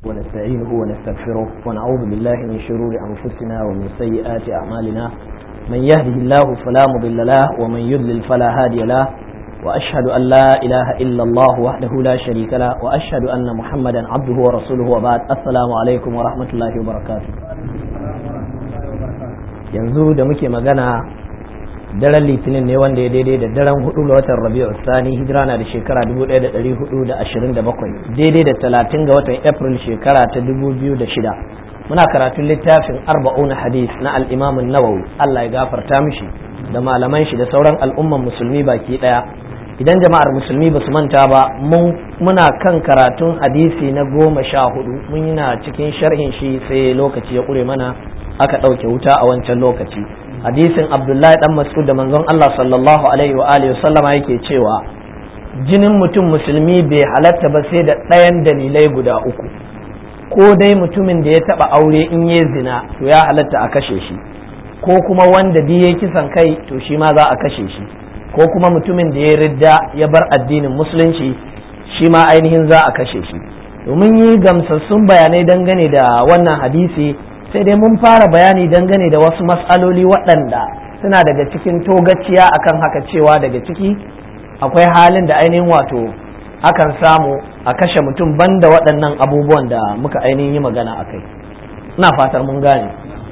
ونستعينه ونستغفره ونعوذ بالله من شرور أنفسنا ومن سيئات أعمالنا من يهده الله فلا مضل له ومن يضلل فلا هادي له وأشهد أن لا إله إلا الله وحده لا شريك له وأشهد أن محمدا عبده ورسوله وبعد السلام عليكم ورحمة الله وبركاته yanzu da muke magana daren litinin ne wanda ya daidai da daren hudu ga watan rabi'u sani hijira na da shekara 1427 daidai da talatin ga watan april shekara ta 2006 muna karatun littafin arba'una hadis na al'imamin nawawi allah ya gafarta mishi da malaman shi da sauran al'umman musulmi baki daya idan jama'ar musulmi ba su manta ba muna kan karatun hadisi na goma sha hudu mun yana cikin sharhin shi sai lokaci ya kure mana aka ɗauke wuta a wancan lokaci hadisin abdullahi dan mas'ud da manzon Allah sallallahu alaihi wa alihi sallama yake cewa jinin mutum musulmi bai halatta ba sai da ɗayan dalilai guda uku ko dai mutumin da ya taɓa aure in ya zina to ya halatta a kashe shi ko kuma wanda ya kisan kai to shi ma za a kashe shi ko kuma mutumin da ya ridda ya bar addinin musulunci shi ma ainihin za a kashe shi domin yi gamsassun bayanai dangane da wannan hadisi sai dai mun fara bayani dangane da wasu matsaloli waɗanda suna daga cikin togaciya akan haka cewa daga ciki akwai halin da ainihin wato akan samu a kashe mutum banda waɗannan abubuwan da muka ainihin yi magana a kai ina fatar mun gane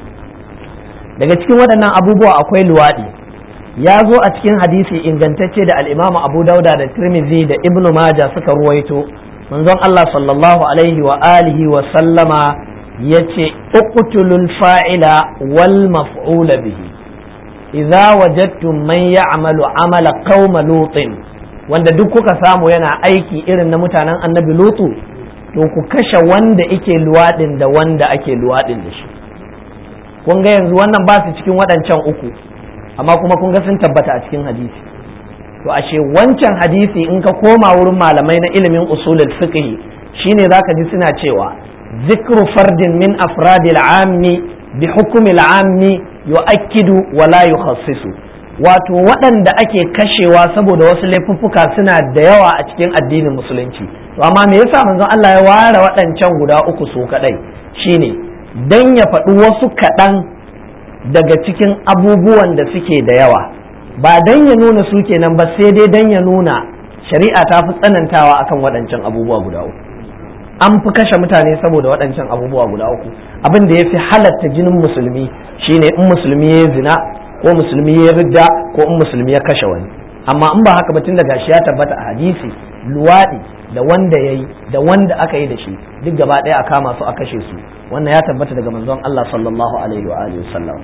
daga cikin waɗannan abubuwa akwai luwaɗi ya zo a cikin hadisi ingantacce da al'imamu abu dauda da tirmidhi da ibnu maja suka ruwaito manzon allah sallallahu alaihi wa alihi wa sallama ya ce uqtulul fa'ila wal maf'ula bihi idza wajadtum man ya'malu amala qauma lutin wanda duk kuka samu yana aiki irin na mutanen annabi lutu to ku kashe wanda ake luwadin da wanda ake luwadin da shi kun ga yanzu wannan ba su cikin waɗancan uku amma kuma kun ga sun tabbata a cikin hadisi to ashe wancan hadisi in ka koma wurin malamai na ilimin usulul fiqh shine zaka ji suna cewa ذكر فرد من أفراد العام بحكم العام يؤكد ولا يخصص wato waɗanda ake kashewa saboda wasu laifuffuka suna da yawa a cikin addinin musulunci to amma me yasa manzon Allah ya ware waɗancan guda uku su kaɗai shine dan ya faɗi wasu kaɗan daga cikin abubuwan da suke da yawa ba dan ya nuna su kenan ba sai dai dan ya nuna shari'a ta fi tsanantawa akan waɗancan abubuwa guda uku an fi kashe mutane saboda waɗancan abubuwa guda uku abin da ya fi halatta jinin musulmi shine in musulmi ya zina ko musulmi ya ridda ko in musulmi ya kashe wani amma in ba haka ba tun da gashi ya tabbata a hadisi luwaɗi da wanda ya yi da wanda aka yi da shi duk gaba ɗaya a kama su a kashe su wannan ya tabbata daga manzon Allah sallallahu alaihi wa alihi wasallam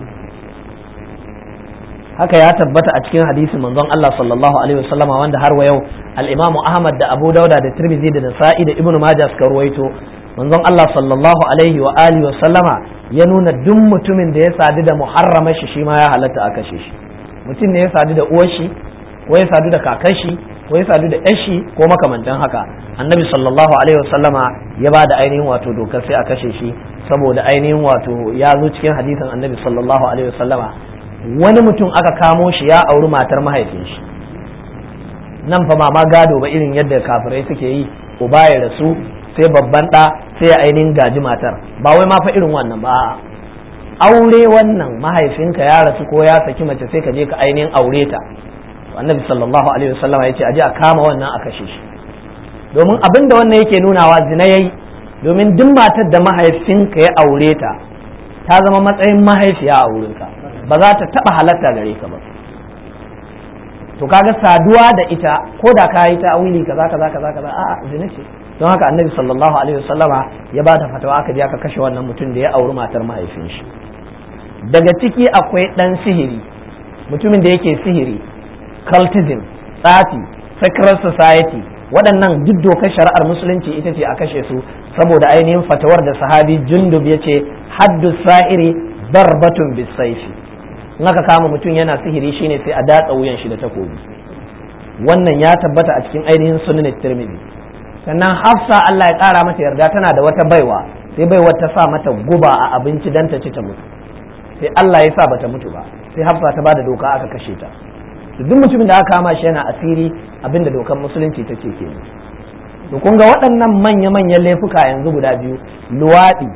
haka ya tabbata a cikin hadisin manzon Allah sallallahu alaihi wasallam wanda har wa yau al-Imam Ahmad da Abu Dauda da Tirmidhi da Nasa'i da Ibn Majah suka ruwaito manzon Allah sallallahu alaihi wa alihi wasallama ya nuna duk mutumin da ya sadu da muharrama shi shi ma ya halatta a kashe shi mutum ne ya sadu da uwar shi ko ya sadu da kakar shi ko ya sadu da yar shi ko makamantan haka annabi sallallahu alaihi wasallama ya ba da ainihin wato dokar sai a kashe shi saboda ainihin wato ya zo cikin hadisin annabi sallallahu alaihi wasallama wani mutum aka kamo shi ya auri matar mahaifin shi nan fa ma gado ba irin yadda kafirai suke yi uba ya rasu sai babban ɗa sai ya ainihin gaji matar ba wai ma fa irin wannan ba aure wannan mahaifinka ya rasu ko ya saki mace sai ka je ka ainihin aure ta annabi sallallahu alaihi wasallam ya ce aje a kama wannan a kashe shi domin abin da wannan yake nunawa zina yayi domin duk matar da mahaifinka ya aure ta ta zama matsayin mahaifiya a wurinka ba za ta taba halatta gare ka ba to kaga saduwa da ita ko da ka yi ta'awili kaza kaza kaza kaza a zina ce don haka annabi sallallahu alaihi wasallama ya ba ta fatawa aka je aka kashe wannan mutum da ya auri matar mahaifin shi daga ciki akwai dan sihiri mutumin da yake sihiri cultism tsafi secret society waɗannan duk dokar shari'ar musulunci ita ce a kashe su saboda ainihin fatawar da sahabi jundub ya ce haddu sa'iri darbatun bisaifi in aka kama mutum yana sihiri shine sai a datsa wuyan shi da takobi wannan ya tabbata a cikin ainihin sunan tirmidhi sannan hafsa Allah ya kara mata yarda tana da wata baiwa sai baiwar ta sa mata guba a abinci dan ta ci ta mutu sai Allah ya sa bata mutu ba sai hafsa ta bada doka aka kashe ta duk mutumin da aka kama shi yana asiri abinda dokar musulunci ta ce ke to kun ga waɗannan manya-manyan laifuka yanzu guda biyu luwaɗi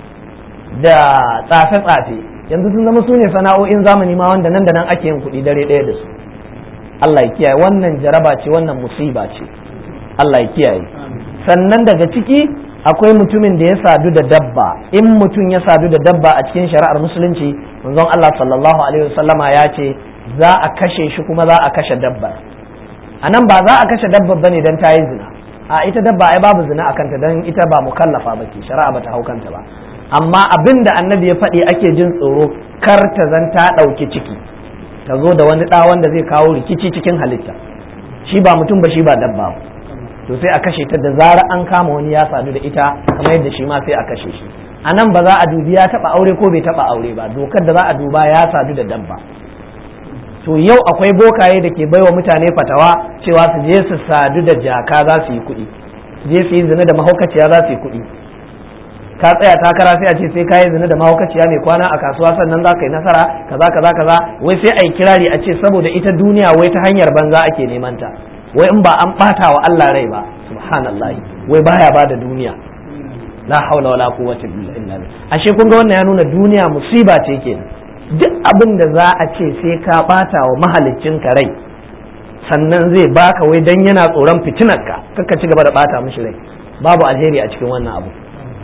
da tsafe-tsafe yanzu sun zama su ne sana'o'in zamani ma wanda nan da nan ake yin kuɗi dare ɗaya da su Allah ya kiyaye wannan jaraba ce wannan musiba ce Allah ya kiyaye sannan daga ciki akwai mutumin da ya sadu da dabba in mutum ya sadu da dabba a cikin shari'ar musulunci manzon Allah sallallahu alaihi wasallama ya ce za a kashe shi kuma za a kashe dabbar a nan ba za a kashe dabbar bane dan ta yi zina a ita dabba ai babu zina a kanta dan ita ba mukallafa ba ce shari'a ba ta hau kanta ba amma abin da annabi ya faɗi ake jin tsoro kar ta zan ta ɗauki ciki ta zo da wani ɗa wanda zai kawo rikici cikin halitta shi ba mutum ba shi ba dabba ba to sai a kashe ta da zara an kama wani ya sadu da ita kamar yadda shi ma sai a kashe shi a nan ba za a dubi ya taba aure ko bai taba aure ba dokar da za a duba ya sadu da dabba to yau akwai bokaye da ke baiwa mutane fatawa cewa su je su sadu da jaka za su yi kuɗi su je su yi zina da mahaukaciya za su yi kuɗi ka tsaya takara sai a ce sai ka yi zina da mahaukaciya mai kwana a kasuwa sannan za ka yi nasara kaza kaza kaza wai sai a yi kirari a ce saboda ita duniya wai ta hanyar banza ake neman ta wai in ba an bata wa Allah rai ba subhanallah wai baya bada duniya la haula wala quwwata illa billah ashe kun ga wannan ya nuna duniya musiba ce kenan duk abin da za a ce sai ka bata wa mahaliccin ka rai sannan zai baka wai dan yana tsoron fitinar ka kaka ci gaba da bata mishi rai babu alheri a cikin wannan abu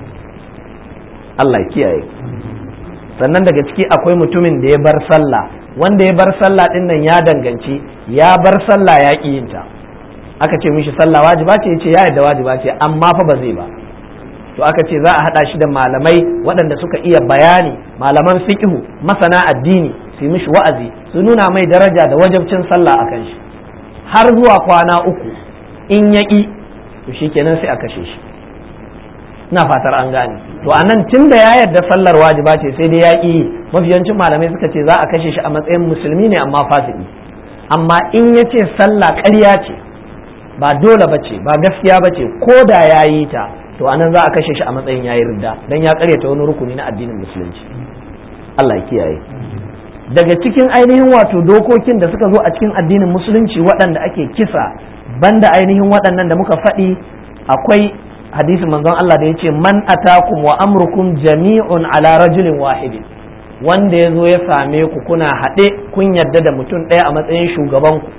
Allah ya kiyaye sannan daga ciki akwai mutumin da ya bar sallah wanda ya bar sallah din nan ya danganci ya bar sallah ya ƙi yin ta aka ce mishi sallah wajiba ce yace ya yadda wajiba ce amma fa ba zai ba to aka ce za a hada shi da malamai waɗanda suka iya bayani malaman fiqhu masana addini su mishi wa'azi su nuna mai daraja da wajabcin sallah akan shi har zuwa kwana uku in ya ƙi to shikenan sai a kashe shi ina fatar an gane to a nan tun da ya yarda sallar wajiba ce sai dai ya ƙi mafiyancin malamai suka ce za a kashe shi a matsayin musulmi ne amma fasiki amma in ya ce sallah ƙarya ce ba dole ba ce ba gaskiya ba ce ko da ya yi ta to anan za a kashe shi a matsayin ya yi ridda don ya karyata wani rukuni na addinin musulunci Allah ya kiyaye daga cikin ainihin wato dokokin da suka zo a cikin addinin musulunci waɗanda ake kisa banda ainihin waɗannan da muka faɗi akwai hadisin manzon Allah da ya ce man atakum wa amrukum jami'un ala rajulin wahidin wanda ya zo ya same ku kuna haɗe kun yarda da mutum ɗaya a matsayin shugaban ku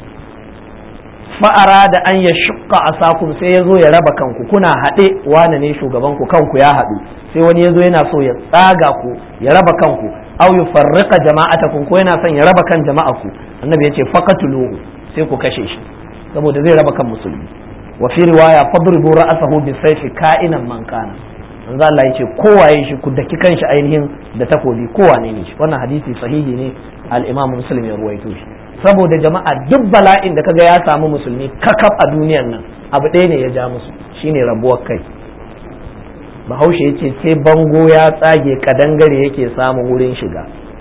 fa'ara da an ya shukka a sakun sai ya zo ya raba kanku kuna haɗe wane ne shugaban ku kanku ya haɗu sai wani ya zo yana so ya tsaga ku ya raba kanku au ya farrika jama'atakum ko yana son ya raba kan jama'aku annabi ya ce faqatuluhu sai ku kashe shi saboda zai raba kan musulmi wa fi riwaya fadribu ra'sahu bisayfi ka'inan man kana manzo Allah yace kowaye shi ku daki kanshi ainihin da takobi kowane ne shi wannan hadisi sahihi ne al-Imam Muslim ya ruwaito shi saboda jama'a duk bala'in da kaga ya samu musulmi kakaf a duniyar nan abu ɗaya ne ya ja musu shine rabuwar kai bahaushe ya ce sai bango ya tsage kadangare yake samun wurin shiga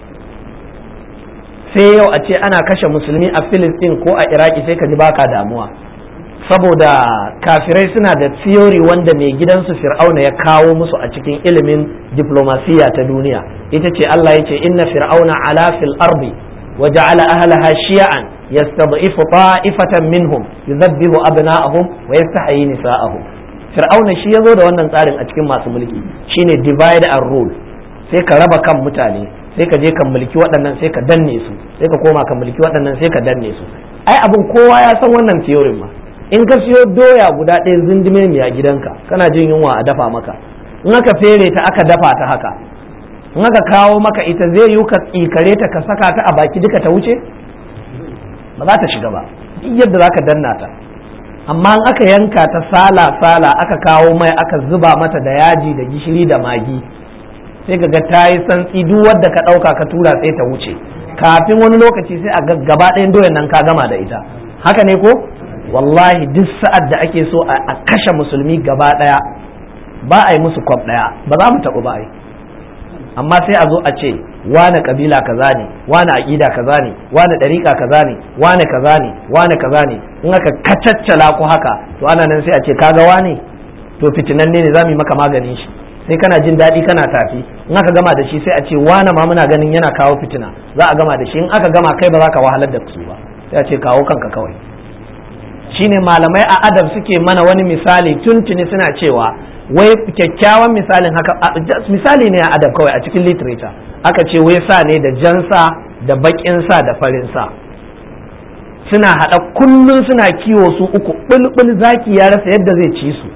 sai yau a ce ana kashe musulmi a filistin ko a iraki sai ka ji baka damuwa saboda kafirai suna da theory wanda mai gidansu fir'auna ya kawo musu a cikin ilimin diplomasiya ta duniya ita ce Allah ya ce inna fir'auna ala fil ardi wa ja'ala ahlaha shi'an yastad'ifu ta'ifatan minhum yudhabbihu abna'ahum wa yastahyi nisa'ahum fir'auna shi yazo da wannan tsarin a cikin masu mulki shine divide and rule sai ka raba kan mutane sai ka je ka mulki waɗannan sai ka danne su sai ka koma ka mulki waɗannan sai ka danne su ai abin kowa ya san wannan theory ma in ka siyo doya guda ɗaya zindime mai a gidanka kana jin yunwa a dafa maka in aka fere ta aka dafa ta haka in aka kawo maka ita zai yi ka tsikare ta ka saka ta a baki duka ta wuce ba za ta shiga ba duk yadda za ka danna ta amma in aka yanka ta sala sala aka kawo mai aka zuba mata da yaji da gishiri da magi sai ka ga ta yi santsi duk wadda ka ɗauka ka tura sai ta wuce kafin wani lokaci sai a gaba ɗayan doyan nan ka gama da ita haka ne ko wallahi duk sa'ad da ake so a kashe musulmi gaba ɗaya ba a yi musu kwab ɗaya ba za mu taɓa ba yi amma sai a zo a ce wane kabila kaza ne wane aƙida kaza ne wane ɗariƙa kaza ne wane kaza ne wane kaza ne in aka kacaccala ku haka to ana nan sai a ce kaga wane to fitinanne ne za mu yi maka maganin shi sai kana jin daɗi kana tafi in aka gama da shi sai a ce wane ma muna ganin yana kawo fitina za a gama da shi in aka gama kai ba za ka wahalar da su ba sai a ce kawo kanka kawai shine malamai a adab suke mana wani misali tuntuni suna cewa wai kyakkyawan misalin haka misali ne a adab kawai a cikin literature aka ce wai sa ne da jansa da bakin sa da farin sa suna haɗa kullum suna kiwo su uku bulbul zaki ya rasa yadda zai ci su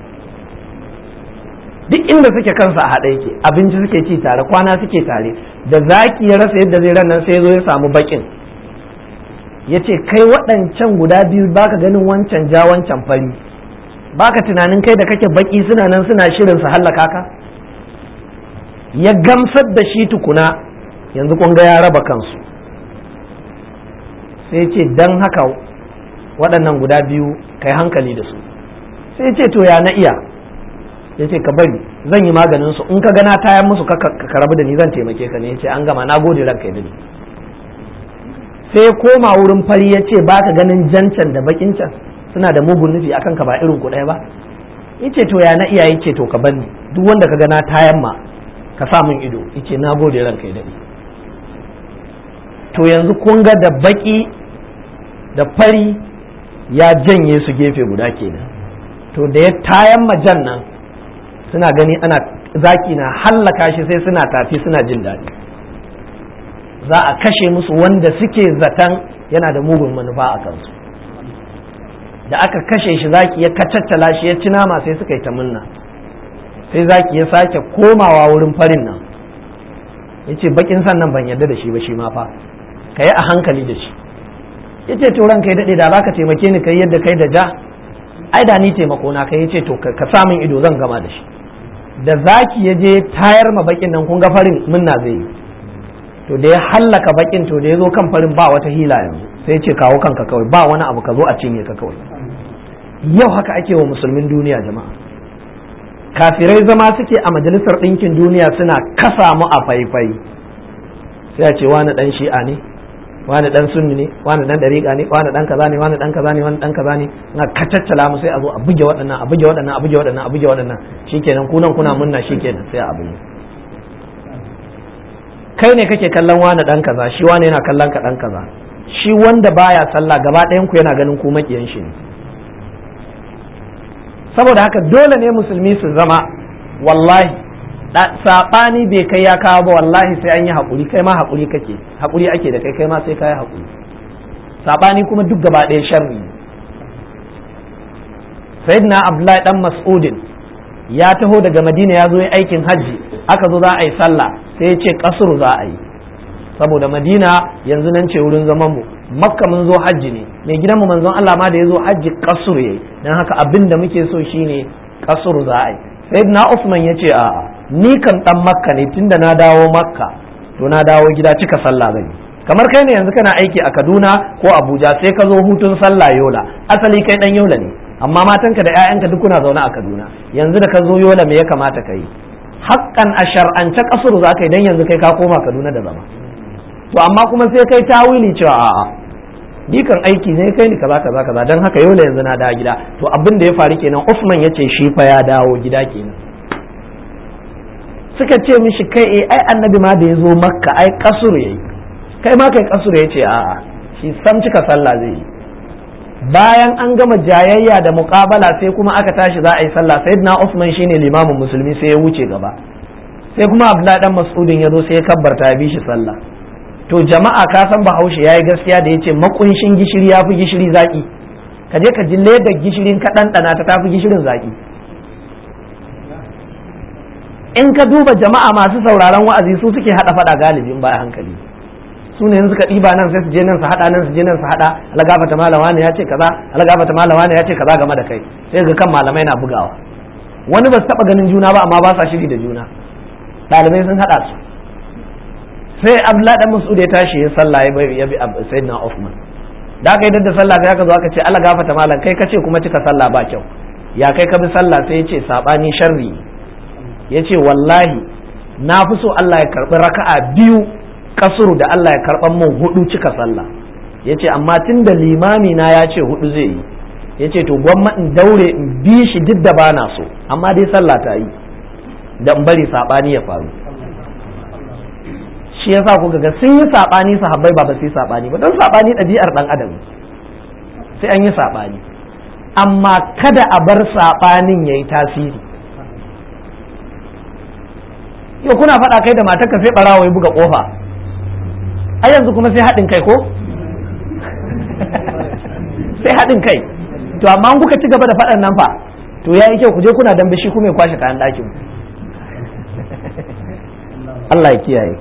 duk inda suke kansa a haɗa yake abinci suke ci tare kwana suke tare da zaki ya rasa yadda zai rannan sai ya zo ya samu bakin ya ce kai waɗancan guda biyu baka ganin wancan ja wancan fari baka tunanin kai da kake baki suna nan suna shirin su hallaka ka ya gamsar da shi tukuna yanzu kun ga ya raba kansu sai ce don haka waɗannan guda biyu kai hankali da su sai ce to ya na iya ya ce ka bari zan yi maganin su in ka gana tayan musu ka rabu da ni zan taimake ka ne ya ce an gama na gode ranka ya dani sai ya koma wurin fari ya ce ba ka ganin jancan da bakin can suna da mugun nufi akan ka ba irin ku ɗaya ba ya ce to ya na iya ya ce to ka bani duk wanda ka gana tayan ma ka sa min ido ya ce na gode ranka ya dani to yanzu kun ga da baki da fari ya janye su gefe guda kenan to da ya tayan majan nan suna gani ana zaki na hallaka shi sai suna tafi suna jin daɗi za a kashe musu wanda suke zaton yana da mugun manufa a kansu da aka kashe shi zaki ya kacaccala shi ya ci nama sai suka yi ta munna sai zaki ya sake komawa wurin farin nan ya ce bakin sannan ban yarda da shi ba shi ma fa ka yi a hankali da shi ya ce to ranka ya daɗe da za ka taimake ni kai yadda kai da ja ai da ni taimako na kai ya ce to ka samun ido zan gama da shi da zaki ya je tayar ma bakin nan kun ga farin munna zai yi to da ya hallaka bakin to da ya zo kan farin ba wata hila yanzu sai ya ce kawo kanka kawai ba wani abu ka zo a cinye ka kawai yau haka ake wa musulmin duniya jama'a kafirai zama suke a majalisar ɗinkin duniya suna kasa mu a faifai sai a ce wani ɗan shi'a ne wani ɗan sunni ne wani ɗan ɗariƙa ne wani ɗan kaza ne wani ɗan kaza ne wani ɗan kaza ne suna kacaccala mu sai a zo a buge waɗannan a buge waɗannan a buge waɗannan a buge waɗannan shikenan kunan kuna munna shikenan sai a buge kai ne kake kallon wani ɗan kaza shi wani yana kallon ka ɗan kaza shi wanda baya sallah gaba ɗayan ku yana ganin ku makiyan shi ne saboda haka dole ne musulmi su zama wallahi saɓani bai kai ya kawo ba wallahi sai an yi haƙuri kai ma haƙuri kake haƙuri ake da kai kai ma sai ka yi haƙuri saɓani kuma duk gaba ɗaya sharri sayyidina abdullahi dan mas'udin ya taho daga madina ya zo yi aikin hajji aka zo za a yi sallah sai ya ce kasuru za a yi saboda madina yanzu nan ce wurin zaman mu makka mun zo hajji ne mai gidanmu manzon Allah ma da ya zo hajji kasuru yayi dan haka abin da muke so shine kasuru za a yi sayyidina Usman ya ce a'a ni kan dan makka ne tunda na dawo makka to na dawo gida cika sallah zan kamar kai ne yanzu kana aiki a Kaduna ko Abuja sai ka zo hutun sallah Yola asali kai dan Yola ne amma matanka da 'ya'yanka duk kuna zaune a Kaduna yanzu da ka zo Yola me ya kamata ka yi haƙƙan a shar'ance kasuru za ka yi dan yanzu kai ka koma Kaduna da zama to amma kuma sai kai tawili cewa a'a ni kan aiki ne kai ni kaza kaza kaza dan haka Yola yanzu na dawo gida to abin da ya faru kenan Usman ya ce shi fa ya dawo gida kenan suka ce mishi kai eh ai annabi ma da ya zo makka ai kasur yayi kai ma kai kasur ya ce a'a shi sam cika sallah zai yi bayan an gama jayayya da muqabala sai kuma aka tashi za a yi sallah sayyidina Usman shine limamin musulmi sai ya wuce gaba sai kuma Abdullahi dan Mas'udin ya zo sai ya kabbarta ya bi shi sallah to jama'a ka san Bahaushe yayi gaskiya da yace makunshin gishiri yafi gishiri zaki ka je ka ji ledar gishirin ka ɗanɗana ta tafi gishirin zaki in ka duba jama'a masu sauraron wa'azi su suke hada fada galibin ba hankali su ne suka ɗiba nan sai su je nan su hada nan su je nan su hada algafata malama ne ya ce kaza algafata malama ne ya ce kaza game da kai sai ga kan malamai na bugawa wani ba su taba ganin juna ba amma ba sa shiri da juna ɗalibai sun hada su sai abdullahi dan mas'ud ya tashi ya sallah ya bai ya bi sayyidina Uthman da aka yi da sallah sai aka zo aka ce Allah gafata malam kai kace kuma cika sallah ba kyau ya kai ka bi sallah sai ya ce sabani sharri ya ce wallahi na fi so Allah ya karɓi raka'a biyu kasuru da Allah ya karɓan mun hudu cika sallah ya ce amma tun da limami na ya ce hudu zai yi ya ce to gwamma in daure in bi shi duk da bana so amma dai sallah ta yi da in bari saɓani ya faru shi yasa kuka ga sun yi saɓani sahabbai ba ba su yi saɓani ba don saɓani ɗabi'ar ɗan adam sai an yi saɓani amma kada a bar saɓanin ya yi tasiri yau kuna faɗa kai da matarka sai ɓarawa ya buga ƙofa a yanzu kuma sai haɗin kai ko sai haɗin kai to amma kuka ci gaba da faɗan nan fa to ya yi kyau ku je kuna dambe shi kuma ya kwashe kayan ɗakin Allah ya kiyaye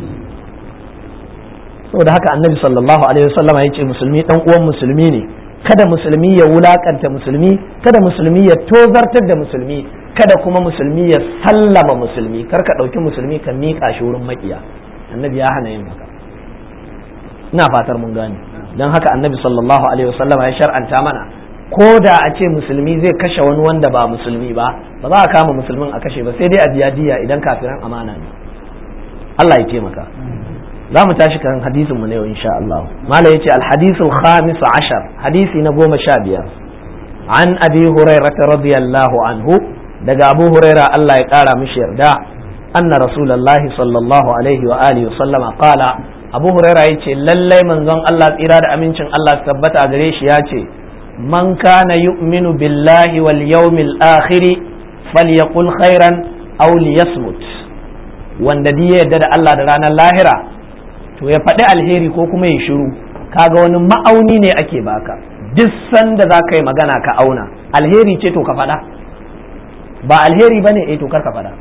saboda haka annabi sallallahu alaihi wasallam ya ce musulmi dan uwan musulmi ne kada musulmi ya wulakanta musulmi kada musulmi ya tozartar da musulmi kada kuma musulmi ya sallama musulmi kar ka ɗauki musulmi ka miƙa shi wurin maƙiya annabi ya hana yin haka ina fatar mun gane don haka annabi sallallahu alaihi wasallam ya shar'anta mana ko da a ce musulmi zai kashe wani wanda ba musulmi ba ba za a kama musulmin a kashe ba sai dai a biya diya idan kafiran amana ne Allah ya taimaka za mu tashi kan hadisin mu ne yau insha Allah mala yace al hadisul khamis ashar hadisi na goma sha biyar an abi hurairah radiyallahu anhu daga abu huraira Allah ya kara mishi yarda anna rasulullahi sallallahu alaihi wa alihi wa sallama qala abu huraira yace lallai manzon Allah tsira da amincin Allah tabbata gare shi yace man kana yu'minu billahi wal yawmil akhir falyaqul khairan aw liyasmut wanda di yadda da Allah da ranar lahira to ya faɗi alheri ko kuma ya shiru kaga wani ma'auni ne ake baka duk sanda za ka yi magana ka auna alheri ce to ka faɗa ba alheri ba ne to kar ka faɗa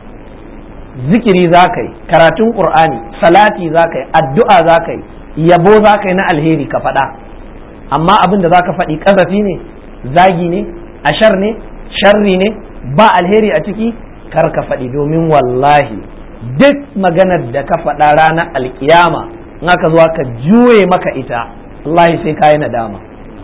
zikiri za ka yi karatun ƙur'ani salati za ka yi addu'a za ka yi yabo za ka yi na alheri ka faɗa amma abin da za ka faɗi ƙazafi ne zagi ne ashar ne sharri ne ba alheri a ciki kar ka faɗi domin wallahi duk maganar da ka faɗa ranar alkiyama in aka zuwa ka juye maka ita wallahi sai ka yi nadama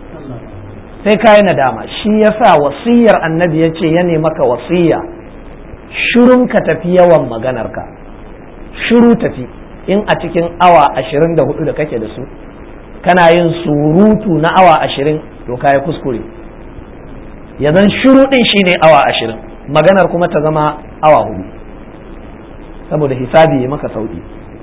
sai ka yi nadama shi yasa wasiyar annabi ya ce ya maka wasiya shirun ka tafi yawan maganarka shiru tafi in a cikin awa ashirin da hudu da kake da su kana yin surutu na awa ashirin to ka yi kuskure ya zan shiru din shine awa ashirin maganar kuma ta zama awa hudu saboda hisabi ya maka sauki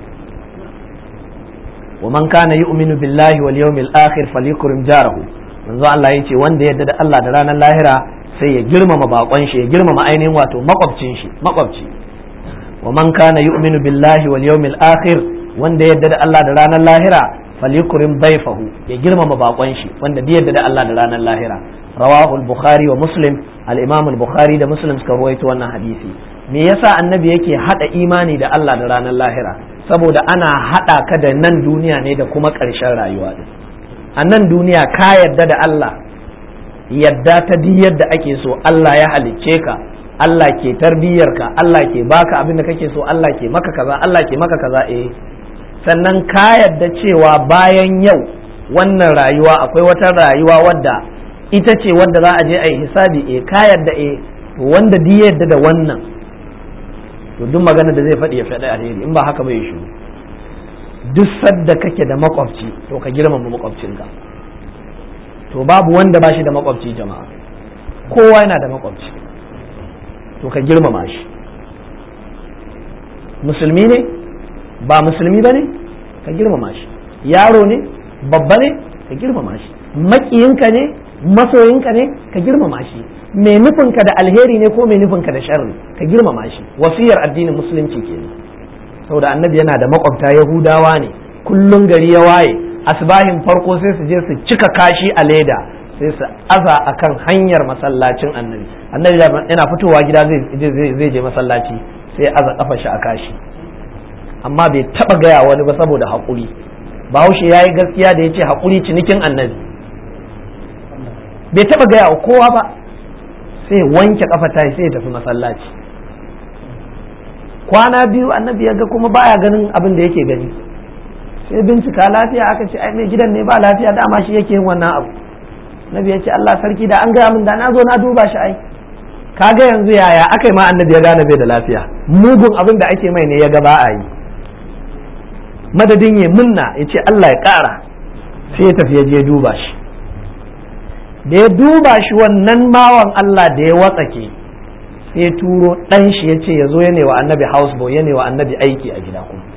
wa man kana yu'minu billahi wal yawmil akhir falyukrim jarahu manzo Allah yace wanda yadda da Allah da ranar lahira sai ya girmama bakon shi ya girmama ainihin wato makwabcin shi makwabci wa man kana yu'minu billahi wal yawmil akhir wanda yadda da Allah da ranar lahira falyukrim dayfahu ya girmama bakon shi wanda da yadda da Allah da ranar lahira rawahu al-bukhari wa muslim al-imam al-bukhari da muslim suka ruwaito wannan hadisi me yasa annabi yake hada imani da Allah da ranar lahira saboda ana hada ka da nan duniya ne da kuma ƙarshen rayuwa din a nan duniya ka yadda da Allah yadda ta di yadda ake so Allah ya halicce ka Allah ke tarbiyyar ka Allah ke baka abin da kake so Allah ke maka kaza Allah ke maka kaza eh sannan ka yadda cewa bayan yau wannan rayuwa akwai wata rayuwa wadda ita ce wadda za a je a yi hisabi eh ka yadda eh wanda di yadda da wannan to duk magana da zai faɗi ya faɗi alheri in ba haka bai shi duk sadda kake da makwabci to ka girmama makwabcinka to babu wanda ba shi da makwabci jama'a kowa yana da makwabci to ka girmama shi musulmi ne ba musulmi ba ne ka girmama shi yaro ne babba ne ka girmama shi maƙiyinka ne masoyinka ne ka girmama shi mai nufinka da alheri ne ko mai nufinka da sharri ka girmama shi wasiyar addinin musulunci kenan saboda annabi yana da makwabta yahudawa ne kullum gari ya waye asbahin farko sai su je su cika kashi a leda sai su aza akan hanyar masallacin annabi annabi yana fitowa gida zai je masallaci sai aza kafa shi a kashi amma bai taba gaya wani ba saboda haƙuri bahaushe ya yi gaskiya da ya ce haƙuri cinikin annabi bai taba gaya wa kowa ba sai wanke kafa ta sai ya tafi masallaci kwana biyu annabi ya ga kuma baya ganin abin da yake gani sai bincika lafiya aka ce ai mai gidan ne ba lafiya dama shi yake yin wannan abu nabi ya ce Allah sarki da an gaya min da na zo na duba shi ai kaga yanzu yaya aka yi ma annabi ya gane bai da lafiya mugun abin da ake mai ne ya ga ba a yi madadin ya munna ya ce Allah ya kara sai ya tafi ya je duba shi da ya duba shi wannan bawan Allah da ya watsake sai ya turo ɗan shi ya ce ya zo ya wa annabi houseboy ya wa annabi aiki a gida kuma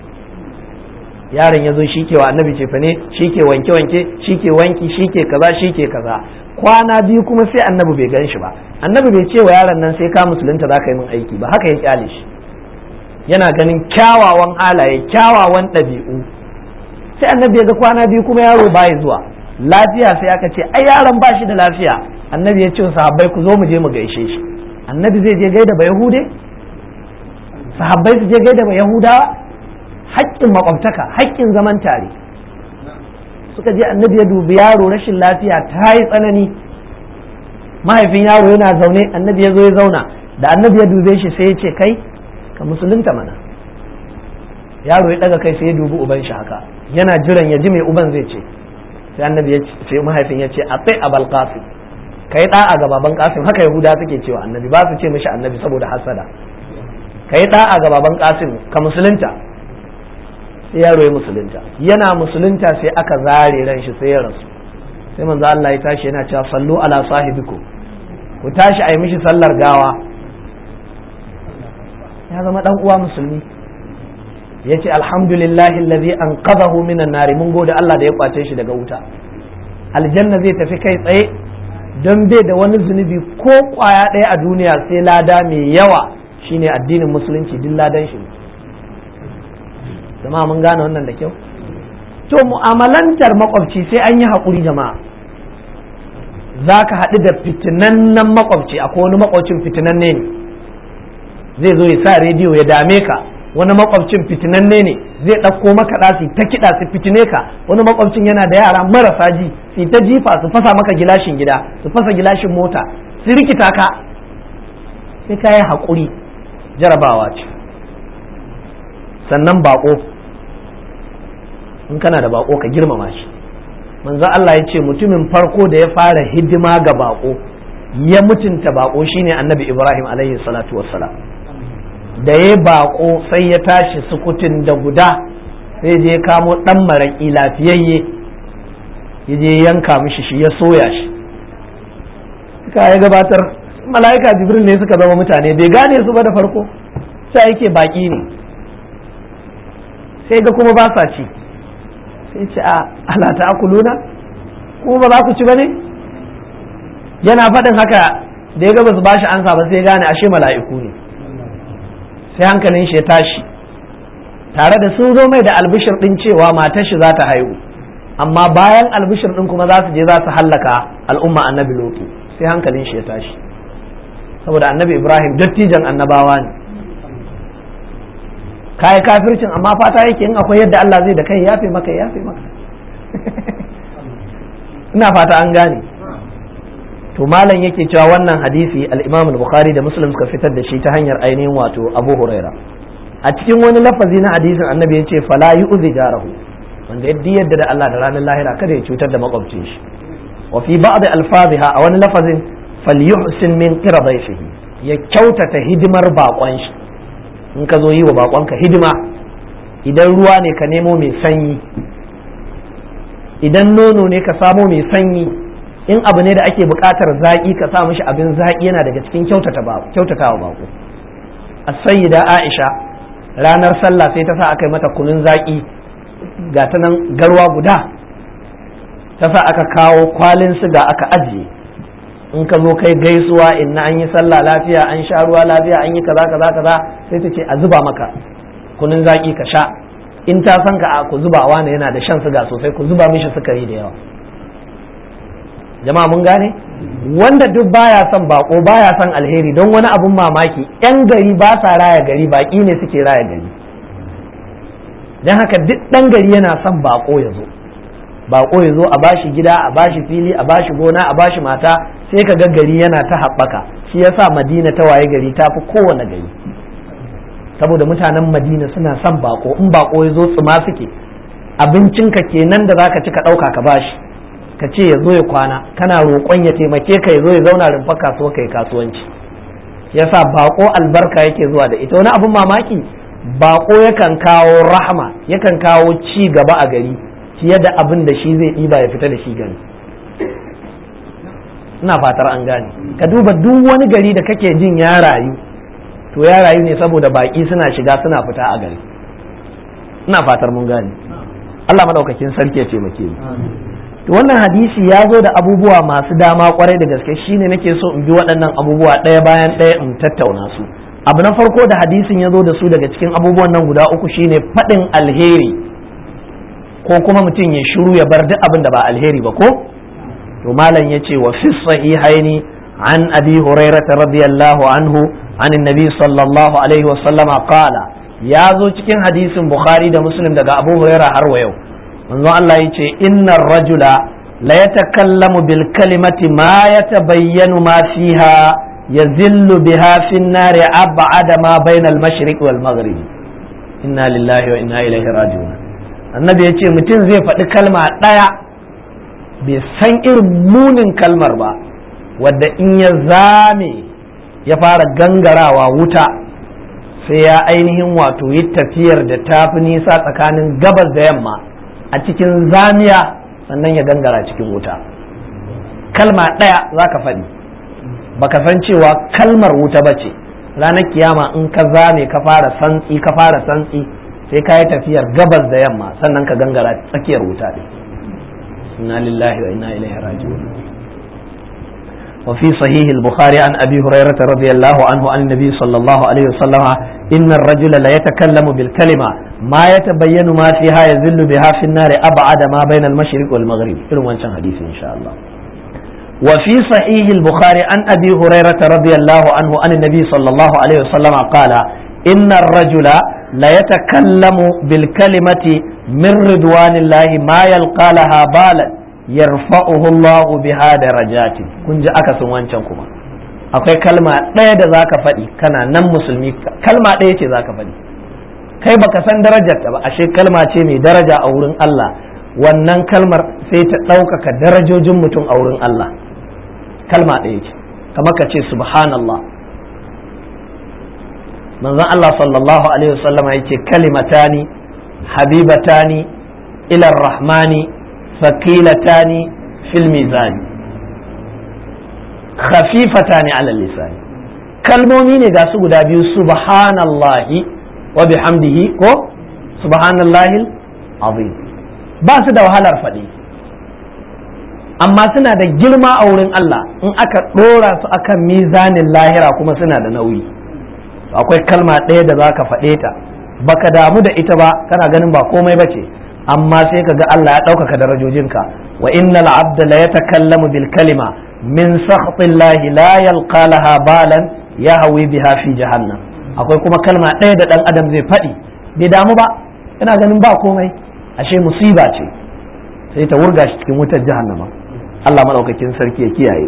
yaron ya zo shi ke wa annabi cefa ne shi ke wanke wanke shi ke wanki shi ke kaza shi ke kaza kwana biyu kuma sai annabi bai gan shi ba annabi bai ce wa yaron nan sai ka musulunta za ka yi min aiki ba haka ya kyale shi yana ganin kyawawan halaye kyawawan ɗabi'u sai annabi ya ga kwana biyu kuma yaro baya zuwa lafiya sai aka ce ai yaron ba shi da lafiya annabi ya ce wa sahabbai ku zo mu je mu gaishe shi annabi zai je gaida ba yahude sahabbai su je gaida ba yahudawa haƙƙin makwabtaka haƙƙin zaman tare suka je annabi ya dubi yaro rashin lafiya ta yi tsanani mahaifin yaro yana zaune annabi ya zo ya zauna da annabi ya dube shi sai ya ce kai ka musulunta mana yaro ya daga kai sai ya dubi uban shi haka yana jiran ya ji mai uban zai ce sai annabi ya ce mahaifin ya ce atai abal qasim kai da'a ga baban qasim haka yahuda suke cewa annabi ba su ce mishi annabi saboda hasada kai da'a ga baban qasim ka musulunta sai yaro ya musulunta yana musulunta sai aka zare ran shi sai ya rasu sai manzo Allah ya tashi yana cewa sallu ala sahibiku ku tashi a yi mishi sallar gawa ya zama dan uwa musulmi ya ce alhamdulillahi allazi anqadhahu minan nari mun gode Allah da ya kwace shi daga wuta aljanna zai tafi kai tsaye don bai da wani zunubi ko kwaya ɗaya a duniya sai lada mai yawa shine addinin musulunci duk ladan shi jama'a mun gane wannan da kyau to mu'amalantar makwabci sai an yi haƙuri jama'a za ka haɗu da fitinannen makwabci akwai wani makwabcin fitinanne ne zai zo ya sa rediyo ya dame ka wani makwabcin fitinanne ne zai ɗauko maka ɗasi ta kiɗa su fitine ka wani makwabcin yana da yara marasa ji su ta jifa su fasa maka gilashin gida su fasa gilashin mota su rikita ka sai ka yi haƙuri jarabawa ce sannan baƙo in kana da baƙo ka girmama shi manzo Allah ya ce mutumin farko da ya fara hidima ga baƙo ya mutunta baƙo shine annabi Ibrahim alaihi salatu wassalam da ya bako sai ya tashi sukutun da guda sai je kamo dan maraƙi lafiyayye ya je yanka mishi shi ya soya shi suka ya gabatar mala'ika jibril ne suka zama mutane bai gane su ba da farko sai yake baki ne sai ga kuma ba sa ci sai ce a ala ta'kuluna kuma ba za ku ci ba ne yana faɗin haka da ya ga ba su bashi ansa ba sai gane ashe mala'iku ne sai hankalin shi ya tashi tare da sun zo mai da albishir din cewa matar shi za ta haihu amma bayan albishir din kuma za su je za su hallaka al'umma annabi lotu sai hankalin shi ya tashi saboda annabi ibrahim dattijan annabawa ne kayi kafircin amma fata yake in akwai yadda Allah zai da kai yafe maka yafe maka ina fata an gane to malam yake cewa wannan hadisi al-Imam al-Bukhari da Muslim suka fitar da shi ta hanyar ainihin wato Abu Huraira a cikin wani lafazi na hadisin annabi ya ce fala yu'zi jarahu wanda yadda yadda da Allah da ranar lahira kada ya cutar da makwabcin shi wa fi ba'd alfaziha a wani lafazin falyuhsin min qiradayfihi ya kyautata hidimar bakon shi in ka zo yi wa bakonka hidima idan ruwa ne ka nemo mai sanyi idan nono ne ka samo mai sanyi in abu ne da ake buƙatar zaƙi ka sa mishi abin zaƙi yana daga cikin kyautatawa bako a sayyida aisha ranar sallah sai ta sa aka yi mata kunun zaƙi ga ta nan garwa guda ta sa aka kawo kwalin siga aka ajiye in ka zo kai gaisuwa inna an yi sallah lafiya an sha ruwa lafiya an yi kaza kaza kaza sai ta ce a zuba maka kunun zaƙi ka sha in ta san ka a ku zubawa ne yana da shan siga sosai ku zuba mishi sukari da yawa jama'a mun gane wanda duk baya son bako baya son alheri don wani abun mamaki yan gari ba sa raya gari baki ne suke raya gari don haka duk ɗan gari yana son bako ya zo bako ya zo a bashi gida a bashi fili a bashi gona a bashi mata sai ka ga gari yana ta haɓaka shi yasa madina ta waye gari ta fi kowane gari saboda mutanen madina suna son bako in bako ya zo tsuma suke abincinka kenan da zaka ci ka ɗauka ka bashi ka ce ya zo ya kwana kana roƙon ya taimake ka ya zo ya zauna rumfa kasuwa kai kasuwanci yasa bako albarka yake zuwa da ita wani abin mamaki bako yakan kawo rahama yakan kawo ci gaba a gari fiye da abin da shi zai ɗiba ya fita da shi gari ina fatar an gane ka duba duk wani gari da kake jin ya rayu to ya rayu ne saboda baki suna shiga suna fita a gari ina fatar mun gane Allah madaukakin sarki ya taimake mu to to wannan hadisi ya zo da abubuwa masu dama kwarai da gaske shine nake so in bi waɗannan abubuwa ɗaya bayan ɗaya in tattauna su abu na farko da hadisin ya zo da su daga cikin abubuwan nan guda uku shine faɗin alheri ko kuma mutum ya shiru ya bar duk abin da ba alheri ba ko to malam ya ce wa fi sahihaini an abi hurairah radiyallahu anhu an annabi sallallahu alaihi wa sallama qala ya zo cikin hadisin bukhari da muslim daga abu hurairah har wa yau manzon Allah ya ce innar rajula la yatakallamu bil kalimati ma yatabayyanu ma fiha yazillu biha fi an-nar ab'ada ma bayna al-mashriq wal maghrib inna lillahi wa inna ilaihi raji'un annabi ya ce mutum zai faɗi kalma ɗaya bai san irin munin kalmar ba wadda in ya zame ya fara gangarawa wuta sai ya ainihin wato yi tafiyar da tafi nisa tsakanin gabas da yamma a cikin zamiya sannan ya gangara cikin wuta kalma ɗaya za ka faɗi baka san cewa kalmar wuta ba ce ranar kiyama in ka zame ka fara santsi ka fara santsi sai ka yi tafiyar gabas da yamma sannan ka gangara tsakiyar wuta ɗin inna lillahi wa inna ilaihi raji'un وفي صحيح البخاري عن أبي هريرة رضي الله عنه عن النبي صلى الله عليه وسلم إن الرجل لا يتكلم بالكلمة ما يتبين ما فيها يزل بها في النار أبعد ما بين المشرق والمغرب إلو وانشان حديث إن شاء الله وفي صحيح البخاري عن أبي هريرة رضي الله عنه عن النبي صلى الله عليه وسلم قال إن الرجل لا يتكلم بالكلمة من رضوان الله ما يلقى لها بالا yarfa'uhu Allah biha darajati kun ji akasin wancan kuma akwai kalma ɗaya da zaka faɗi kana nan musulmi kalma ɗaya ce zaka faɗi kai baka san darajar ta ba ashe kalma ce mai daraja a wurin Allah wannan kalmar sai ta ɗaukaka darajojin mutum a wurin Allah kalma ɗaya ce kamar ka ce subhanallah manzon Allah sallallahu alaihi wasallam ya ce kalimatani habibatani ila rahmani ثقيلتان في الميزان خفيفتان على اللسان kalmomi ne ga su guda biyu subhanallahi wa bihamdihi ko subhanallahi azim ba su da wahalar faɗi amma suna da girma a wurin Allah in aka ɗora su akan mizanin lahira kuma suna da nauyi akwai kalma ɗaya da za ka faɗe ta baka damu da ita ba kana ganin ba komai ba ce amma sai ka ga Allah ya ɗaukaka darajojinka wa innal abda la yatakallamu bil kalima min sakhtillahi la yalqa laha balan yahwi biha fi jahannam akwai kuma kalma ɗaya da ɗan adam zai faɗi bai damu ba yana ganin ba komai ashe musiba ce sai ta wurga shi cikin wutar jahannama Allah madaukakin sarki ya kiyaye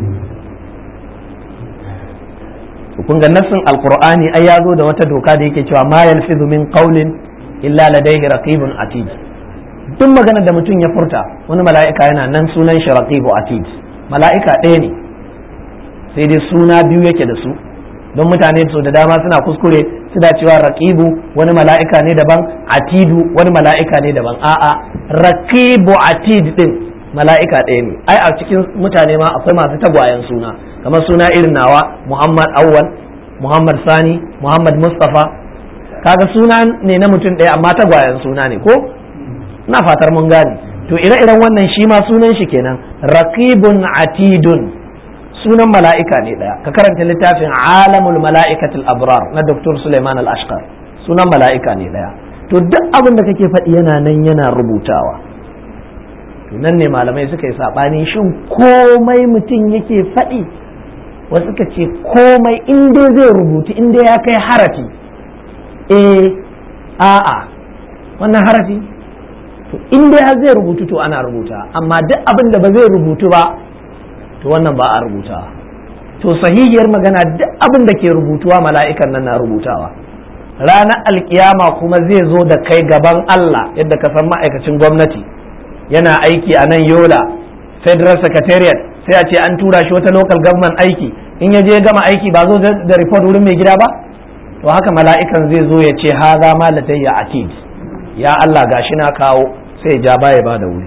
kun ga nassin alqur'ani ai ya zo da wata doka da yake cewa ma yalfizu min qawlin illa ladaihi raqibun atid duk maganar da mutum ya furta wani mala'ika yana nan sunan shi raqibu atid mala'ika ɗaya ne sai dai suna biyu yake da su don mutane su da dama suna kuskure suna cewa raqibu wani mala'ika ne daban atidu wani mala'ika ne daban a'a raqibu atid din mala'ika ɗaya ne ai a cikin mutane ma akwai masu tagwayen suna kamar suna irin nawa muhammad awwal muhammad sani muhammad mustafa kaga suna ne na mutum ɗaya amma tagwayen suna ne ko ina fatar mun gane to ire-iren wannan shi ma sunan shi kenan raqibun atidun sunan mala'ika ne ɗaya ka karanta littafin alamul mala'ikatul abrar na dr suleiman al-ashqar sunan mala'ika ne ɗaya to duk abin da kake faɗi yana nan yana rubutawa to nan ne malamai suka yi saɓani shin komai mutum yake faɗi wasu ka ce komai in dai zai rubutu in dai ya kai harafi eh a'a wannan harafi to in dai har zai rubutu to ana rubuta amma duk abin da ba zai rubutu ba to wannan ba a rubuta to sahihiyar magana duk abin da ke rubutuwa mala'ikan nan na rubutawa ranar alkiyama kuma zai zo da kai gaban Allah yadda ka san ma'aikacin gwamnati yana aiki a nan yola federal secretariat sai a ce an tura shi wata local government aiki in ya je gama aiki ba zo da report wurin mai gida ba to haka mala'ikan zai zo ya ce haza ma latayya atid ya Allah gashi na kawo sai ja baya ba da wuri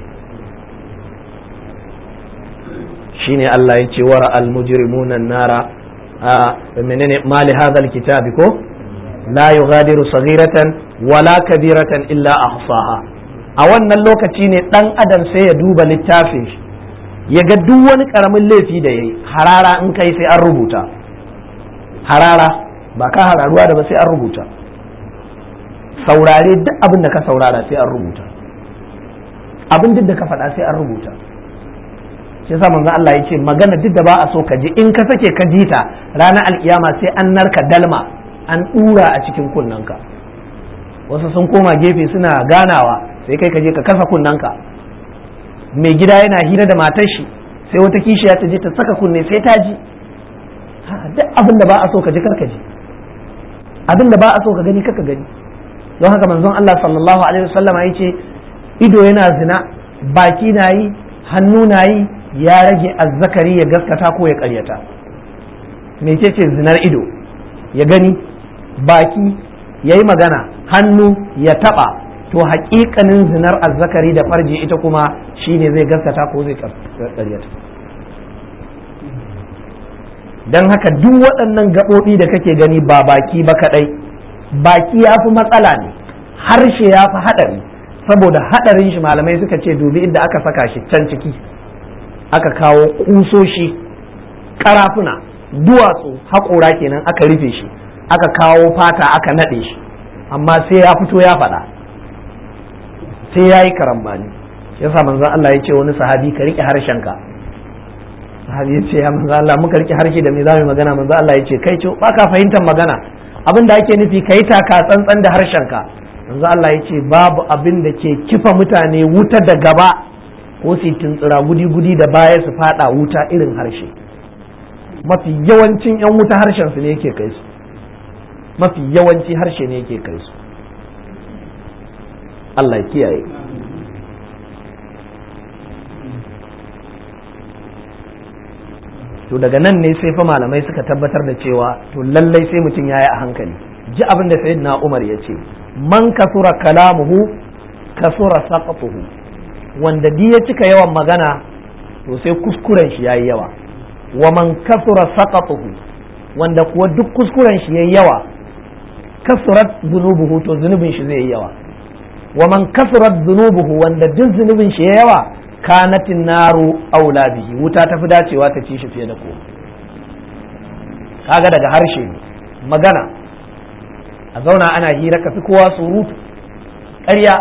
shine Allah ya ce wara al-mujrimuna nara a menene mali hadha al-kitabi ko la yughadiru saghiratan wala kabiratan illa ahsaha a wannan lokaci ne ɗan adam sai ya duba littafin shi ya ga duk wani ƙaramin laifi da ya yi harara in kai sai an rubuta harara ba ka hararuwa da ba sai an rubuta saurare duk abin da ka saurara sai an rubuta abin duk da ka faɗa sai an rubuta shi yasa manzo Allah ya ce magana duk da ba a so ka ji in ka sake ka ji ta ranar alkiyama sai an narka dalma an dura a cikin kunnanka wasu sun koma gefe suna ganawa sai kai ka je ka kasa kunnanka mai gida yana hira da matar shi sai wata kishiya ta je ta saka kunne sai ta ji duk abin da ba a so ka ji karka ji abin da ba a so ka gani kaka gani don haka manzon Allah sallallahu alaihi wasallama ya ce ido yana zina baki na yi hannu na yi ya rage azzakari ya gaskata ko ya karyata mece ce zinar ido ya gani baki ya yi magana hannu ya taba to haƙiƙanin zinar azzakari da farji ita kuma shine zai gaskata ko zai karyata don haka duk waɗannan gaɓoɓi da kake gani ba baki ba kaɗai baki ya fi matsala ne harshe ya fi haɗari saboda haɗarin shi malamai suka ce dubi inda aka saka shi can ciki aka kawo kusoshi karafuna duwatsu haƙora kenan aka rufe shi aka kawo fata aka naɗe shi amma sai ya fito ya faɗa sai ya yi karambani yasa manzon Allah ya ce wani sahabi ka riƙe harshenka sahabi ya ce ya manzon Allah muka riƙe harshe da me za mu magana manzon Allah ya ce kai ce ba ka fahimtar magana abin da ake nufi ka yi taka tsantsan da harshenka manzon Allah ya ce babu abin da ke kifa mutane wuta da gaba ko su tuntsira gudi-gudi da baya su fada wuta irin harshe mafi yawancin 'yan wuta harshen su ne yake kai su mafi yawanci harshe ne yake kai su Allah ya kiyaye to daga nan ne sai fa malamai suka tabbatar da cewa to lallai sai mutum ya yi a hankali ji abin da sayyidina Umar ya ce man kasura kalamuhu kasura saqatuhu wanda di ya cika yawan magana to sai kuskuren shi yayi yawa wa man kasura saqatuhu wanda kuwa duk kuskuren shi yayi yawa kasurat zunubuhu to zunubin shi zai yi yawa wa man kasurat zunubuhu wanda duk zunubin shi yayi yawa kanatin naru aula bihi wuta ta fi dacewa ta ci shi fiye da komai kaga daga harshe magana a zauna ana hira ka fi kowa surutu ƙarya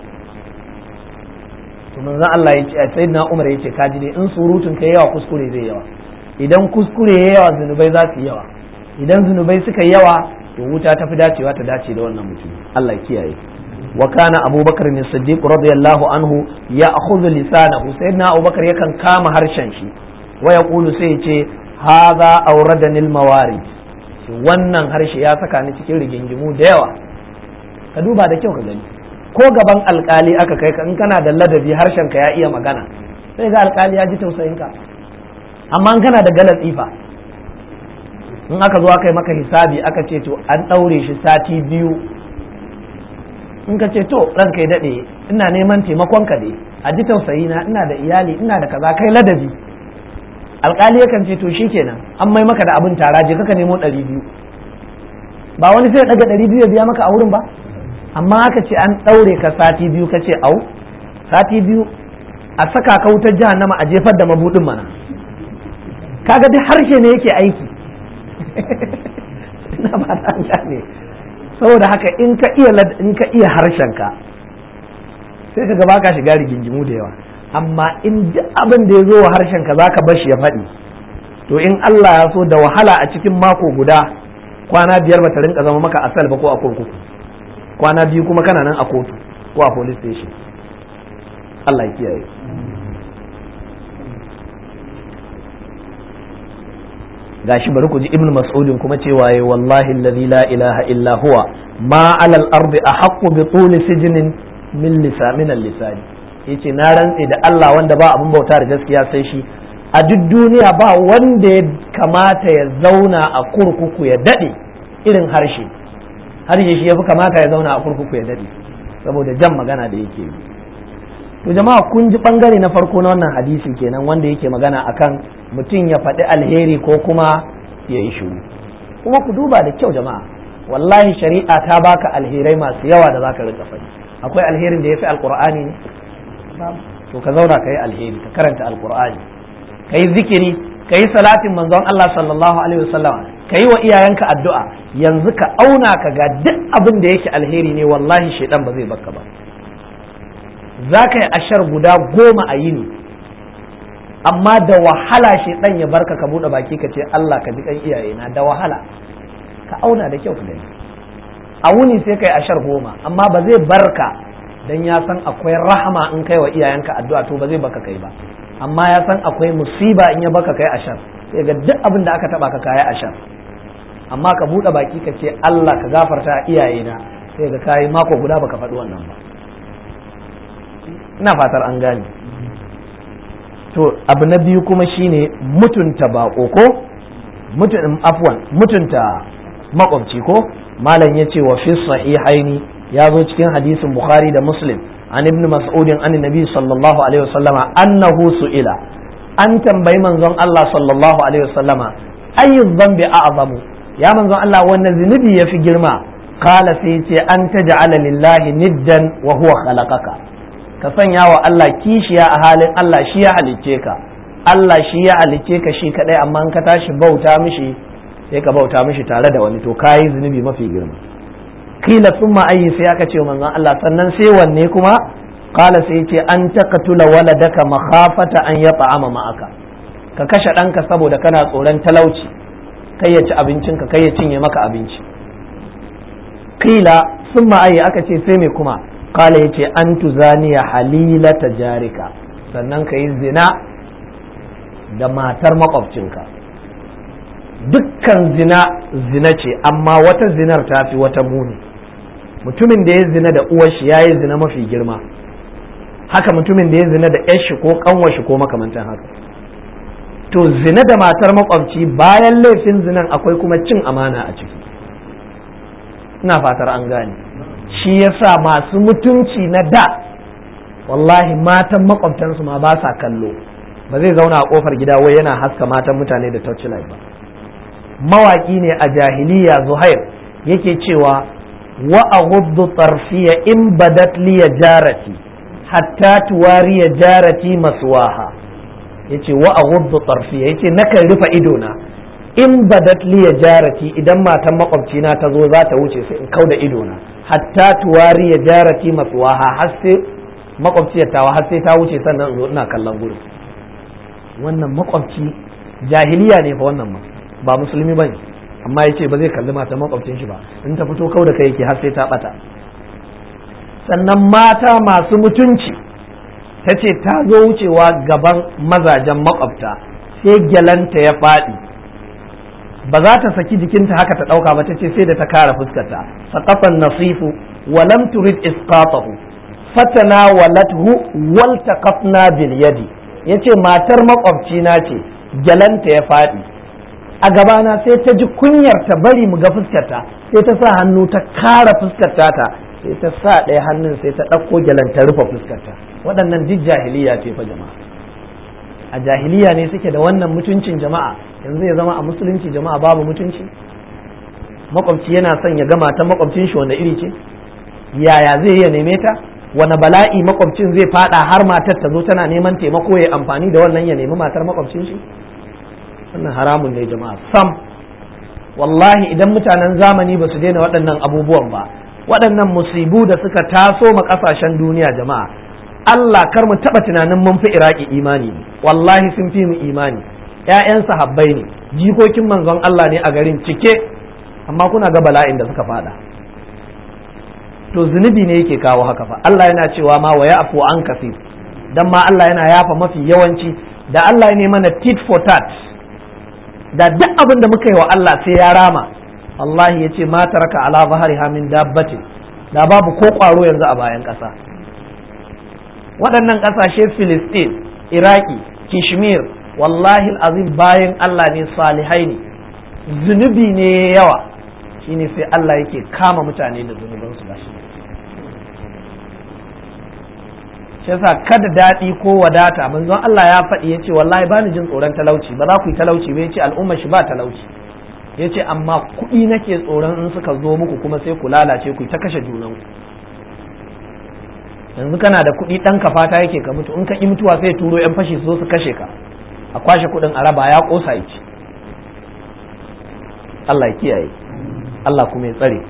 to manzon Allah ya ce sayyidina Umar ya ce kaji ne in surutun kai yawa kuskure zai yawa idan kuskure ya yawa zunubai za su yawa idan zunubai suka yawa to wuta ta fi dacewa ta dace da wannan mutum Allah ya kiyaye wa kana abubakar ne siddiq radiyallahu anhu ya akhudhu lisanahu sayyidina abubakar yakan kama harshen shi wa yaqulu sai ya ce hadha awradani almawarid wannan harshe ya saka ni cikin rigingimu da yawa ka duba da kyau ka gani ko gaban alkali aka kai ka in kana da ladabi harshen ka ya iya magana sai ga alkali ya ji tausayin ka amma in kana da galatsi fa in aka zo aka yi maka hisabi aka ce to an ɗaure shi sati biyu in ka ce to ranka ya daɗe ina neman taimakon ka dai a ji tausayi na ina da iyali ina da kaza kai ladabi alkali yakan ce to shikenan an mai maka da abin tara je kaka nemo ɗari biyu ba wani sai daga ɗari biyu ya biya maka a wurin ba amma aka ce an ɗaure ka sati biyu ka ce au sati biyu a saka ka wutar jahannama a jefar da mabudin mana kaga duk harshe ne yake aiki ina ba ta gane saboda haka in ka iya in ka iya harshen ka sai ka gaba ka shiga rigingimu da yawa amma in duk abin da ya zo wa harshen ka zaka bar shi ya faɗi to in Allah ya so da wahala a cikin mako guda kwana biyar bata rinka zama maka asal ba ko a kurkuku kwana biyu kuma kana nan a kotu ko a police station Allah ya kiyaye gashi bari ku ji ibn mas'udin kuma cewa ya wallahi alladhi la ilaha illa huwa ma alal ardi ahaqqu bi tuli sijnin min lisa min al-lisani yace na rantse da Allah wanda ba abin bauta da gaskiya sai shi a duk duniya ba wanda ya kamata ya zauna a kurkuku ya dade irin harshe harshe shi yafi kamata ya zauna a kurkuku ya dade saboda jan magana da yake yi to jama'a kun ji bangare na farko na wannan hadisi kenan wanda yake magana akan mutum ya faɗi alheri ko kuma ya yi shiru kuma ku duba da kyau jama'a wallahi shari'a ta baka alherai masu yawa da zaka rika faɗi akwai alherin da ya fi alkur'ani ne to ka zauna ka yi alheri ka karanta alkur'ani ka yi zikiri ka yi salatin manzon Allah sallallahu alaihi wasallam ka yi wa iyayenka addu'a yanzu ka auna ka ga duk abin da yake alheri ne wallahi shaidan ba zai baka ba za ka yi ashar guda goma a yini amma da wahala shaidan ya barka ka buɗe baki ka ce Allah ka ji kan iyayena da wahala ka auna da kyau ka gani a wuni sai kai ashar goma amma ba zai barka dan ya san akwai rahama in kai wa iyayenka addu'a to ba zai baka kai ba amma ya san akwai musiba in ya baka kai ashar sai ga duk abin da aka taba ka kai ashar amma ka bude baki ka ce Allah ka gafarta iyayena sai ga kai mako guda baka faɗi wannan ba ina fatar an gane to abu na biyu kuma shine mutunta bako ko mutun afwan mutunta makwabci ko malam ya ce wa fi sahihaini ya zo cikin hadisin bukhari da muslim an ibn mas'udin an nabi sallallahu alaihi wasallama annahu su'ila an tambayi manzon Allah sallallahu alaihi wasallama ayyu dhanbi a'zamu ya manzon Allah wannan zunubi yafi girma kala sai ce an taj'ala lillahi niddan wa huwa khalaqaka ka sanya wa Allah kishiya a halin Allah shi ya halicce ka Allah shi ya halicce ka shi kadai amma in ka tashi bauta mishi sai ka bauta mishi tare da wani to kayi zunubi mafi girma kila sun ma'ayi sai aka ce manzon Allah sannan sai wanne kuma kala sai ce an taqtula waladaka makhafata an yata'ama ma'aka ka kashe ɗanka saboda kana tsoron talauci kai ya ci abincinka kai ya cinye maka abinci kila sun ma'ayi aka ce sai me kuma kala ya ce an tuzaniya halilata jarika sannan ka yi zina da matar makwabcinka dukkan zina zina ce amma wata zinar ta fi wata muni mutumin da ya zina da uwar shi ya yi zina mafi girma haka mutumin da ya zina da yar shi ko kanwar shi ko makamantan haka to zina da matar makwabci bayan laifin zinan akwai kuma cin amana a ciki ina fatar an gane shi yasa masu mutunci na da wallahi matan makwabtansu ma ba sa kallo ba zai zauna a kofar gida wai yana haska matan mutane da torchlight ba mawaki ne a jahiliya zuhair yake cewa wa aghuddu tarfiya in badat li jarati hatta tuwariya jarati maswaha yace wa aghuddu tarfiya yace nakan rufe ido na in badat li jarati idan matan makwabcina ta zo za ta wuce sai in kauda ido na hatta tuwariya jarati maswaha har sai makwabciyar tawa har sai ta wuce sannan zo ina kallon gurin wannan makwabci jahiliya ne fa wannan ma ba musulmi bane amma yace ba zai kalli mata makwabcin shi ba in ta fito kau da kai yake har sai ta bata sannan mata masu mutunci ta ce ta zo wucewa gaban mazajen makwabta sai gyalanta ya faɗi ba za ta saki jikinta haka ta ɗauka ba ta ce sai da ta kara fuskarta saqafan nasifu wa lam turid isqatahu fatana walathu wal taqafna bil yadi yace matar makwabcina ce gyalanta ya faɗi a gabana sai ta ji kunyar ta bari mu ga fuskarta sai ta sa hannu ta kara fuskarta ta sai ta sa ɗaya hannun sai ta ɗauko gyalan ta rufe fuskarta waɗannan duk jahiliya ce fa jama'a a jahiliya ne suke da wannan mutuncin jama'a yanzu ya zama a musulunci jama'a babu mutunci makwabci yana son ya gama ta makwabcin shi wanda iri ce yaya zai iya neme ta wani bala'i makwabcin zai fada har matar ta zo tana neman taimako ya amfani da wannan ya nemi matar makwabcin shi wannan haramun ne jama'a sam wallahi idan mutanen zamani ba su daina waɗannan abubuwan ba waɗannan musibu da suka taso ma ƙasashen duniya jama'a Allah kar mu taɓa tunanin mun fi iraki imani ne wallahi sun fi mu imani ƴaƴan sahabbai ne jikokin manzon Allah ne a garin cike amma kuna ga bala'in da suka fada to zunubi ne yake kawo haka fa Allah yana cewa ma wa ya'fu an kasir dan ma Allah yana yafa mafi yawanci da Allah ne mana tit for tat da duk abin da muka yi wa Allah sai ya rama Allah ya ce ma taraka ala zahariha min dabbatin da babu ko kwaro yanzu a bayan ƙasa waɗannan ƙasashe Filistin Iraki Kishmir wallahi azim bayan Allah ne salihai ne zunubi ne yawa shine sai Allah yake kama mutane da zunubansu ba shi shi yasa kada daɗi ko wadata manzon Allah ya faɗi ya ce wallahi ba ni jin tsoron talauci ba za ku yi talauci ba ya ce al'umma shi ba talauci ya ce amma kuɗi nake tsoron in suka zo muku kuma sai ku lalace ku ta kashe junanku yanzu kana da kuɗi ɗan ka fata yake ka mutu in ka ƙi mutuwa sai turo yan fashi su zo su kashe ka a kwashe kuɗin a raba ya ƙosa ya ci Allah ya kiyaye Allah kuma ya tsare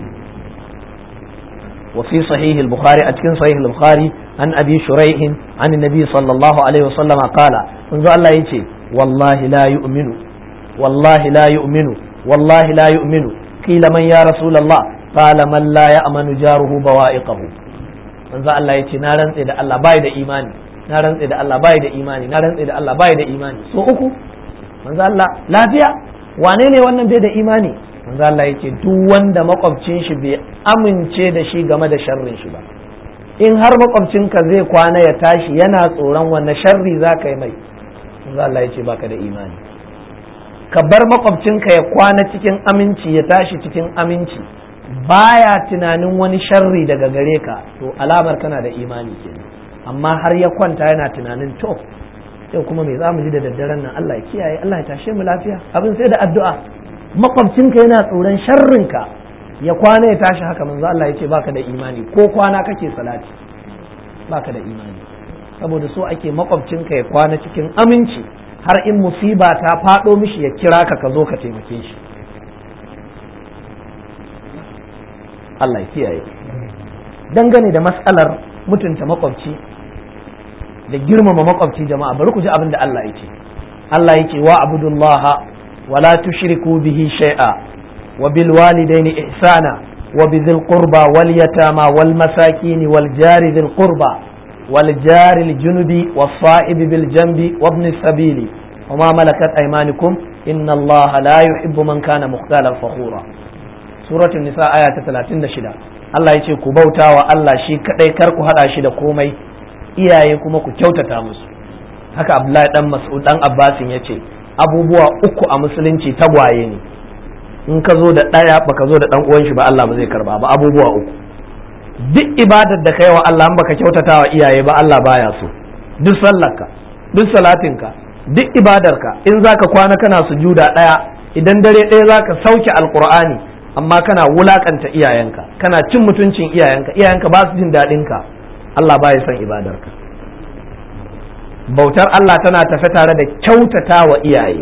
وفي صحيح البخاري أتكن صحيح البخاري عن أبي شريح عن النبي صلى الله عليه وسلم قال منذ الله يتي والله لا يؤمن والله لا يؤمن والله لا يؤمن قيل من يا رسول الله قال من لا يأمن جاره بوائقه منذ الله يتي نارن إذا الله بايد إيماني نارن إذا الله بايد إيماني نارن إذا الله بايد إيماني سو أكو منذ الله لا فيها wane ne wannan bai da imani manzo Allah yake duk wanda makwabcin shi bai amince da shi game da sharrin shi ba in har makwabcinka zai kwana ya tashi yana tsoron wanne sharri za ka yi mai manzo Allah yace baka da imani ka bar makwabcinka ya kwana cikin aminci ya tashi cikin aminci baya tunanin wani sharri daga gare ka to alamar kana da imani kenan amma har ya kwanta yana tunanin to yau kuma me za mu ji da daddaren nan Allah ya kiyaye Allah ya tashe mu lafiya abin sai da addu'a makwabcinka yana tsoron sharrinka ya kwana ya tashi haka manzo Allah ya ce baka da imani ko kwana kake salati baka da imani saboda so ake makwabcinka ya kwana cikin aminci har in musiba ta faɗo mishi ya kira ka ka zo ka taimake shi Allah ya kiyaye dangane da matsalar mutunta makwabci da girmama makwabci jama'a bari ku ji abin da Allah ya ce Allah ya ce wa abudullaha ولا تشركوا به شيئا وبالوالدين إحسانا وبذي القربى واليتامى والمساكين والجار ذي القربى والجار الجنب والصائب بالجنب وابن السبيل وما ملكت أيمانكم إن الله لا يحب من كان مختالا فخورا سورة النساء آية 36 Allah ya ce ku bauta wa Allah shi kadai kar ku hada shi da komai iyaye kuma ku kyautata musu haka Abdullahi dan Mas'ud dan Abbasin ya ce abubuwa uku a musulunci tagwaye ne in ka zo da ɗaya baka zo da ɗan uwan shi ba Allah ba zai karba ba abubuwa uku duk ibadar da kai wa Allah in baka kyautata wa iyaye ba Allah baya so duk sallarka duk salatinka duk ibadarka in zaka kwana kana sujuda ɗaya idan dare ɗaya zaka sauke alqur'ani amma kana wulakanta iyayenka kana cin mutuncin iyayenka iyayenka ba su jin daɗin ka Allah baya son ibadarka bautar Allah tana tafe tare da kyautata wa iyaye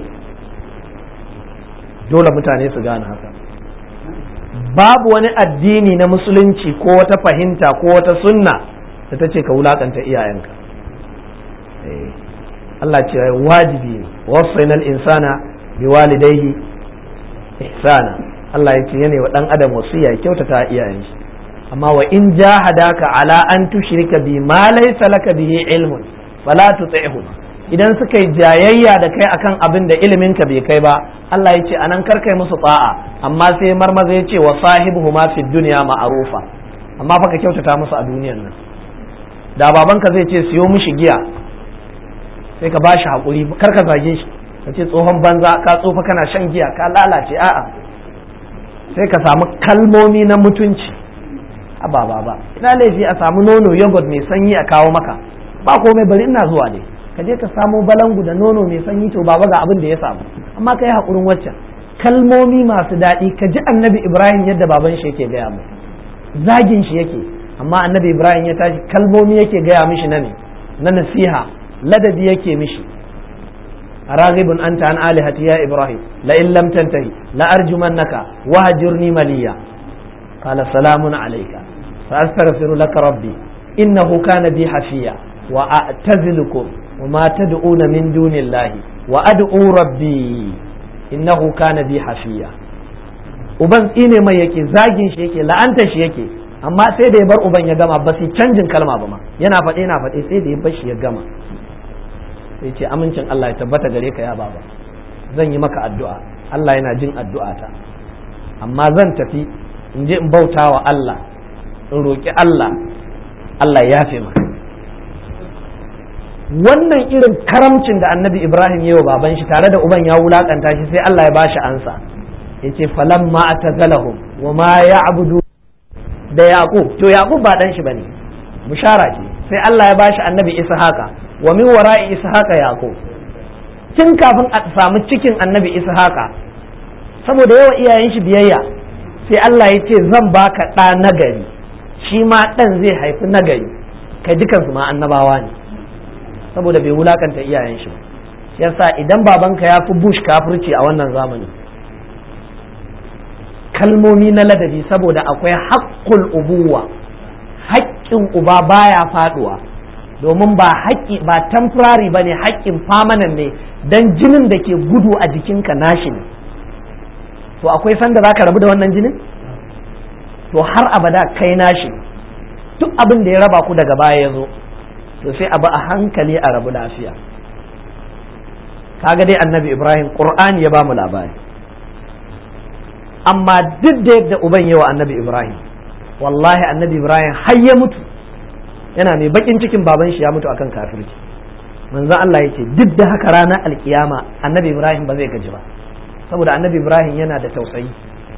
dole mutane su gane haka babu wani addini na musulunci ko wata fahimta ko wata sunna da ta ce ka wulakanta iyayenka Allah ce wajibi ne wasainal insana bi walidaihi ihsana Allah ya ce yana wa dan adam wasiya kyautata iyayen shi amma wa in jahadaka ala an tushrika bi ma laysa laka bihi ilmun fala tuti'hu idan suka yi jayayya da kai akan abin da ilimin ka bai kai ba Allah ya ce anan kar kai musu ta'a amma sai marmaza ya ce wa sahibuhu ma fi dunya ma'rufa amma fa ka kyautata musu a duniyar nan da babanka zai ce siyo mishi giya sai ka bashi hakuri kar ka zage shi ka ce tsohon banza ka tsofa kana shan giya ka lalace a'a sai ka samu kalmomi na mutunci a ba ba ba ina laifi a samu nono yogurt mai sanyi a kawo maka ba komai bari ina zuwa dai ka je ka samo balangu da nono mai sanyi to baba ga abin da ya samu amma ka yi haƙurin waccan kalmomi masu daɗi ka ji annabi ibrahim yadda baban shi yake gaya mu zagin shi yake amma annabi ibrahim ya tashi kalmomi yake gaya mishi na ne na nasiha ladabi yake mishi راغب أنت عن آلهتي يا إبراهيم لئن لم تنتهي لأرجمنك وهجرني مليا قال سلام عليك فأستغفر لك ربي إنه كان بي حفيا وأعتزلكم وما تدعون من دون الله وأدعو ربي إنه كان بي حفيا uban tsine mai yake zagin shi yake la'anta shi yake amma sai da ya bar uban ya gama ba su canjin kalma ba ma yana faɗe yana faɗe sai da ya bar shi ya gama sai ce amincin Allah ya tabbata gare ka ya baba zan yi maka addu'a Allah yana jin addu'ata amma zan tafi in je in bauta wa Allah in roƙi Allah Allah ya yafe maka wannan irin karamcin da annabi Ibrahim ya wa baban shi tare da uban ya wulakanta shi sai Allah ya bashi ansa ya ce falamma atazalahum wa ma ya'budu da yaqub to yaqub ba dan shi bane bushara ce sai Allah ya bashi annabi ishaqa wa min wara'i ishaqa yaqub tun kafin a samu cikin annabi ishaqa saboda yawa iyayen shi biyayya sai Allah ya ce zan baka ɗa nagari shi ma ɗan zai haifi nagari kai dukansu ma annabawa ne saboda bai wulakanta iyayen shi yasa idan babanka ya fi bush kafirci a wannan zamanin kalmomi na ladabi saboda akwai haƙƙul ubuwa haƙƙin uba baya faduwa domin ba haƙƙi ba temporary ba ne haƙƙin famanan ne don jinin da ke gudu a jikinka nashi ne to akwai sanda za ka rabu da wannan jinin to har abada kai nashi duk abin da ya raba ku daga baya ya zo to sai abu a hankali a rabu lafiya kaga dai annabi ibrahim qur'ani ya ba mu labari amma duk da yadda uban yawa annabi ibrahim wallahi annabi ibrahim har ya mutu yana mai bakin cikin baban shi ya mutu akan kafirci manzo Allah ya ce duk da haka ranar alkiyama annabi ibrahim ba zai gaji ba saboda annabi ibrahim yana da tausayi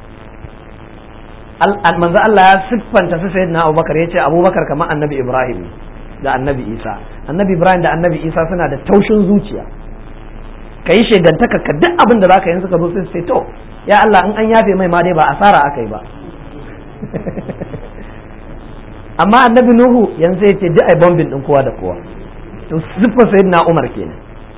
manzo Allah ya siffanta su sayyidina abubakar ya ce abubakar kamar annabi ibrahim da annabi isa annabi ibrahim da annabi isa suna da taushin zuciya ka yi shegantaka ka duk abin da za ka yi suka zo sai to ya Allah in an yafe mai ma dai ba asara aka yi ba amma annabi nuhu yanzu ya ce duk ai bombin din kowa da kowa to siffar sayyidina umar kenan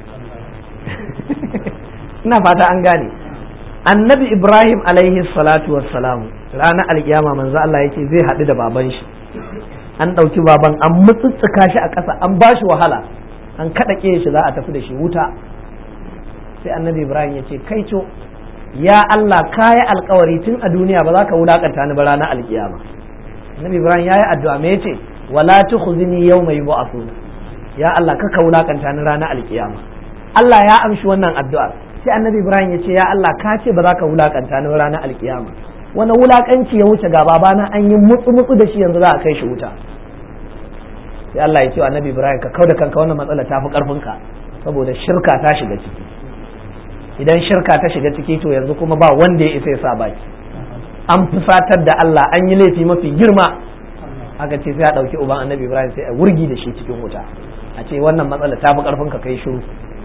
ina fata an gane annabi ibrahim alaihi salatu wassalamu ranar alkiyama manzo Allah yake zai haɗu da baban shi an ɗauki baban an mutsutsuka shi a ƙasa an ba shi wahala an kaɗa shi za a tafi da shi wuta sai annabi ibrahim ya ce kai co ya Allah ka yi alkawari tun a duniya ba za ka wulakanta ni ba ranar alkiyama annabi ibrahim ya yi addu'a me yace wala tukhzini yawma yub'athun ya Allah ka wulakanta ni ranar alkiyama Allah ya amshi wannan addu'a sai annabi ibrahim ya ce ya Allah ka ce ba za ka wulakanta ni ranar alkiyama wani wulakanci ya wuce ga babana an yi mutsu mutsu da shi yanzu za a kai shi wuta sai Allah ya ce annabi ibrahim ka kauda kanka wannan matsala ta fi karfinka saboda shirka ta shiga ciki idan shirka ta shiga ciki to yanzu kuma ba wanda ya isa ya sa baki an fusatar da Allah an yi laifi mafi girma aka ce sai a ɗauki uban annabi ibrahim sai a wurgi da shi cikin wuta a ce wannan matsala ta fi karfin ka kai shiru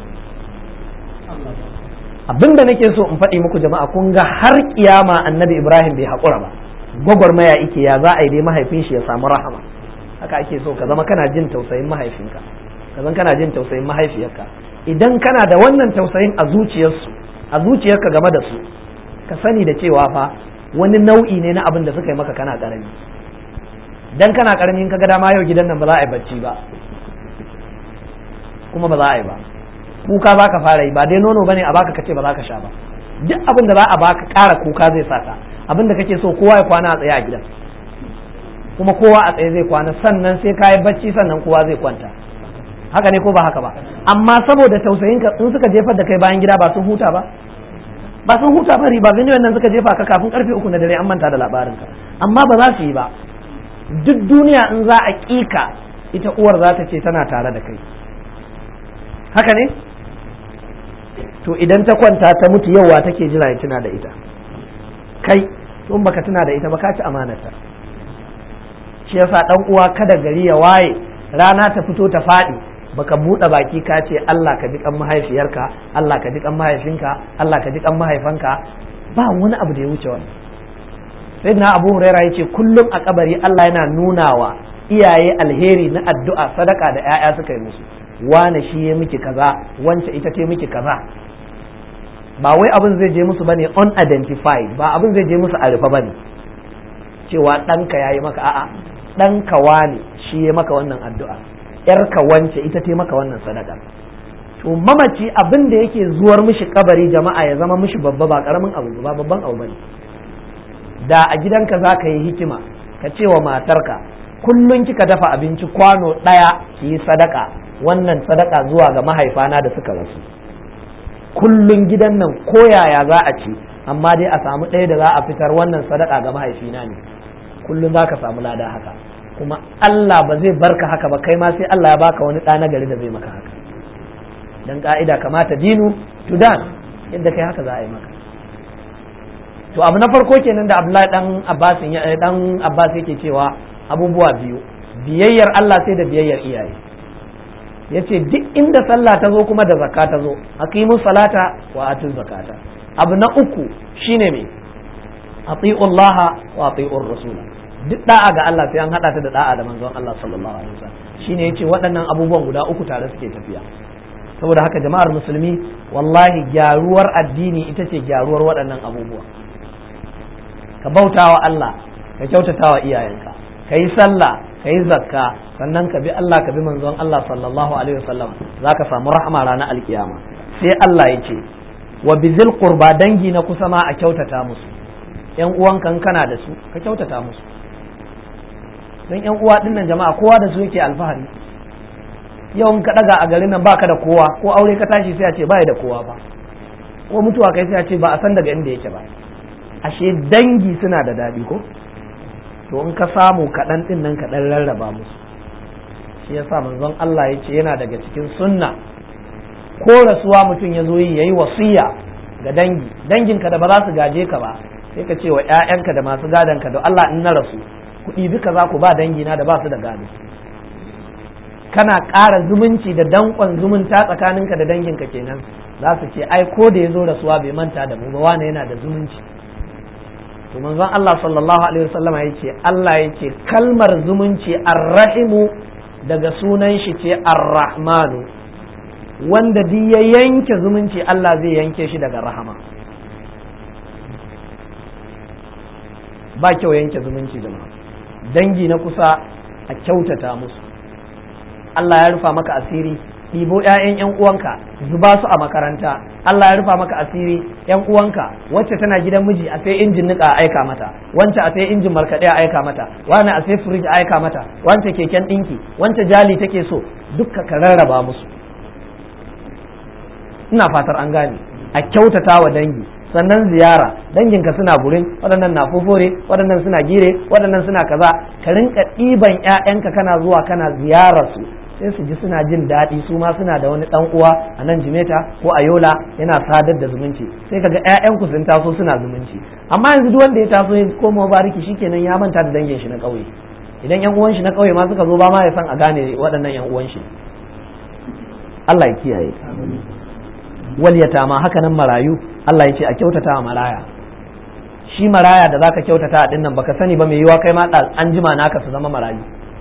abinda nake so in faɗi muku jama'a kun ga har kiyama annabi ibrahim bai haƙura ba gwagwarmaya ike ya za a yi dai mahaifin shi ya samu rahama haka ake so ka zama kana jin tausayin mahaifinka ka zama kana jin tausayin mahaifiyarka idan kana da wannan tausayin a zuciyarsu a zuciyarka game da su ka sani da cewa fa wani nau'i ne na abin da suka yi maka kana karami dan kana karami in kaga dama yau gidan nan ba za a yi bacci ba kuma ba za a yi ba kuka za ka fara yi ba dai nono bane a baka kace ba za ka sha ba duk abin da za a baka ƙara kuka zai saka abin da kake so kowa ya kwana a tsaye a gidan kuma kowa a tsaye zai kwana sannan sai ka yi bacci sannan kowa zai kwanta haka ne ko ba haka ba amma saboda tausayin ka in suka jefar da kai bayan gida ba sun huta ba ba sun huta ba riba gani wannan suka jefa ka kafin karfe uku na dare an manta da labarin ka amma ba za su yi ba duk duniya in za a kika ita uwar za ta ce tana tare da kai haka ne to idan ta kwanta ta mutu yauwa take jira ya tuna da ita kai in baka tuna da ita ba ka ci amanata shi yasa dan uwa kada gari ya waye rana ta fito ta faɗi baka buɗe baki ka ce Allah ka ji kan mahaifiyarka Allah ka ji kan mahaifinka Allah ka ji kan mahaifanka ba wani abu da ya wuce wannan sai na Abu Huraira yace kullum a kabari Allah yana nunawa iyaye alheri na addu'a sadaka da 'ya'ya suka yi musu wane shi ya miki kaza wance ita ce miki kaza ba wai abin zai je musu bane unidentified ba abin zai je musu a rufe bane cewa ɗanka ya yi maka a'a ɗanka wane shi ya maka wannan addu'a ‘yarka wance ita ce maka wannan sadaka to mamaci abin da yake zuwar mishi kabari jama'a ya zama mishi babba ba karamin abu ba babban abu bane da a gidanka za ka yi hikima ka ce wa matarka kullum kika dafa abinci kwano ɗaya ki yi sadaka wannan sadaka zuwa ga mahaifana da suka rasu kullum gidan nan koyaya za a ci amma dai a samu ɗaya da za a fitar wannan sadaka ga mahaifina ne kullum za ka samu lada haka kuma Allah ba zai barka haka ba kai ma sai Allah ya baka wani ɗa na gari da zai maka haka dan ka'ida kamata dinu tudan yadda kai haka za a yi maka to abu na farko kenan da Abdullahi dan Abbas dan Abbas yake cewa abubuwa biyu biyayyar Allah sai da biyayyar iyaye yace duk inda sallah ta zo kuma da zakka ta zo aqimu salata wa atu zakata abu na uku shine me ati'u Allah wa ati'ur rasula duk da'a ga Allah sai an hada ta da da'a da manzon Allah sallallahu alaihi wasallam shine yace waɗannan abubuwan guda uku tare suke tafiya saboda haka jama'ar musulmi wallahi gyaruwar addini ita ce gyaruwar waɗannan abubuwa ka bautawa Allah ka kyautatawa iyayenka ka yi sallah ka yi zakka sannan ka bi Allah ka bi manzon Allah sallallahu alaihi wasallam za ka samu rahama ranar alkiyama sai Allah ya ce wa bizil qurba dangi na kusa ma a kyautata musu yan uwankan kana da su ka kyautata musu don yan uwa dinnan jama'a kowa da su yake alfahari yau in ka daga a garin nan baka da kowa ko aure ka tashi sai a ce bai da kowa ba ko mutuwa kai sai a ce ba a san daga inda yake ba ashe dangi suna da daɗi ko to in ka samu kaɗan ɗin nan kaɗan rarraba musu shi yasa manzon Allah ya ce yana daga cikin sunna ko rasuwa mutum ya zo yi yayi wasiya ga dangi danginka da ba za su gaje ka ba sai ka ce wa ƴaƴanka da masu gadon ka da Allah in na rasu kuɗi duka za ku ba dangina da ba su da gado kana ƙara zumunci da danƙon zumunta tsakaninka da danginka kenan za su ce ai ko da ya zo rasuwa bai manta da mu ba wane yana da zumunci to manzon Allah sallallahu alaihi wasallam ya ce Allah ya ce kalmar zumunci arrahimu daga sunan shi ce arrahmanu wanda duk ya yanke zumunci Allah zai yanke shi daga rahama ba kyau yanke zumunci jama'a dangi na kusa a kyautata musu Allah ya rufa maka asiri ɗibo ‘ya'yan ‘yan uwanka zuba su a makaranta Allah ya rufa maka asiri ‘yan uwanka wacce tana gidan miji a sai injin nika a aika mata wance a sai injin markaɗe a aika mata wani a sai firij a aika mata wance keken ɗinki wance jali take so dukka ka rarraba musu ina fatar an gane a kyautata wa dangi sannan ziyara danginka suna gurin waɗannan na fofore waɗannan suna gire waɗannan suna kaza ka rinka ɗiban ‘ya'yanka kana zuwa kana ziyarar su sai su ji suna jin daɗi su ma suna da wani ɗan uwa a nan jimeta ko a yola yana sadar da zumunci sai kaga ƴaƴanku sun taso suna zumunci amma yanzu duk wanda ya taso ya koma bariki shikenan ya manta da dangin shi na ƙauye idan ƴan uwan shi na ƙauye ma suka zo ba ma ya san a gane waɗannan ƴan uwan shi Allah ya kiyaye wal yatama haka nan marayu Allah ya ce a kyautata wa maraya shi maraya da zaka kyautata a dinnan baka sani ba mai yiwa kai ma an jima naka su zama marayu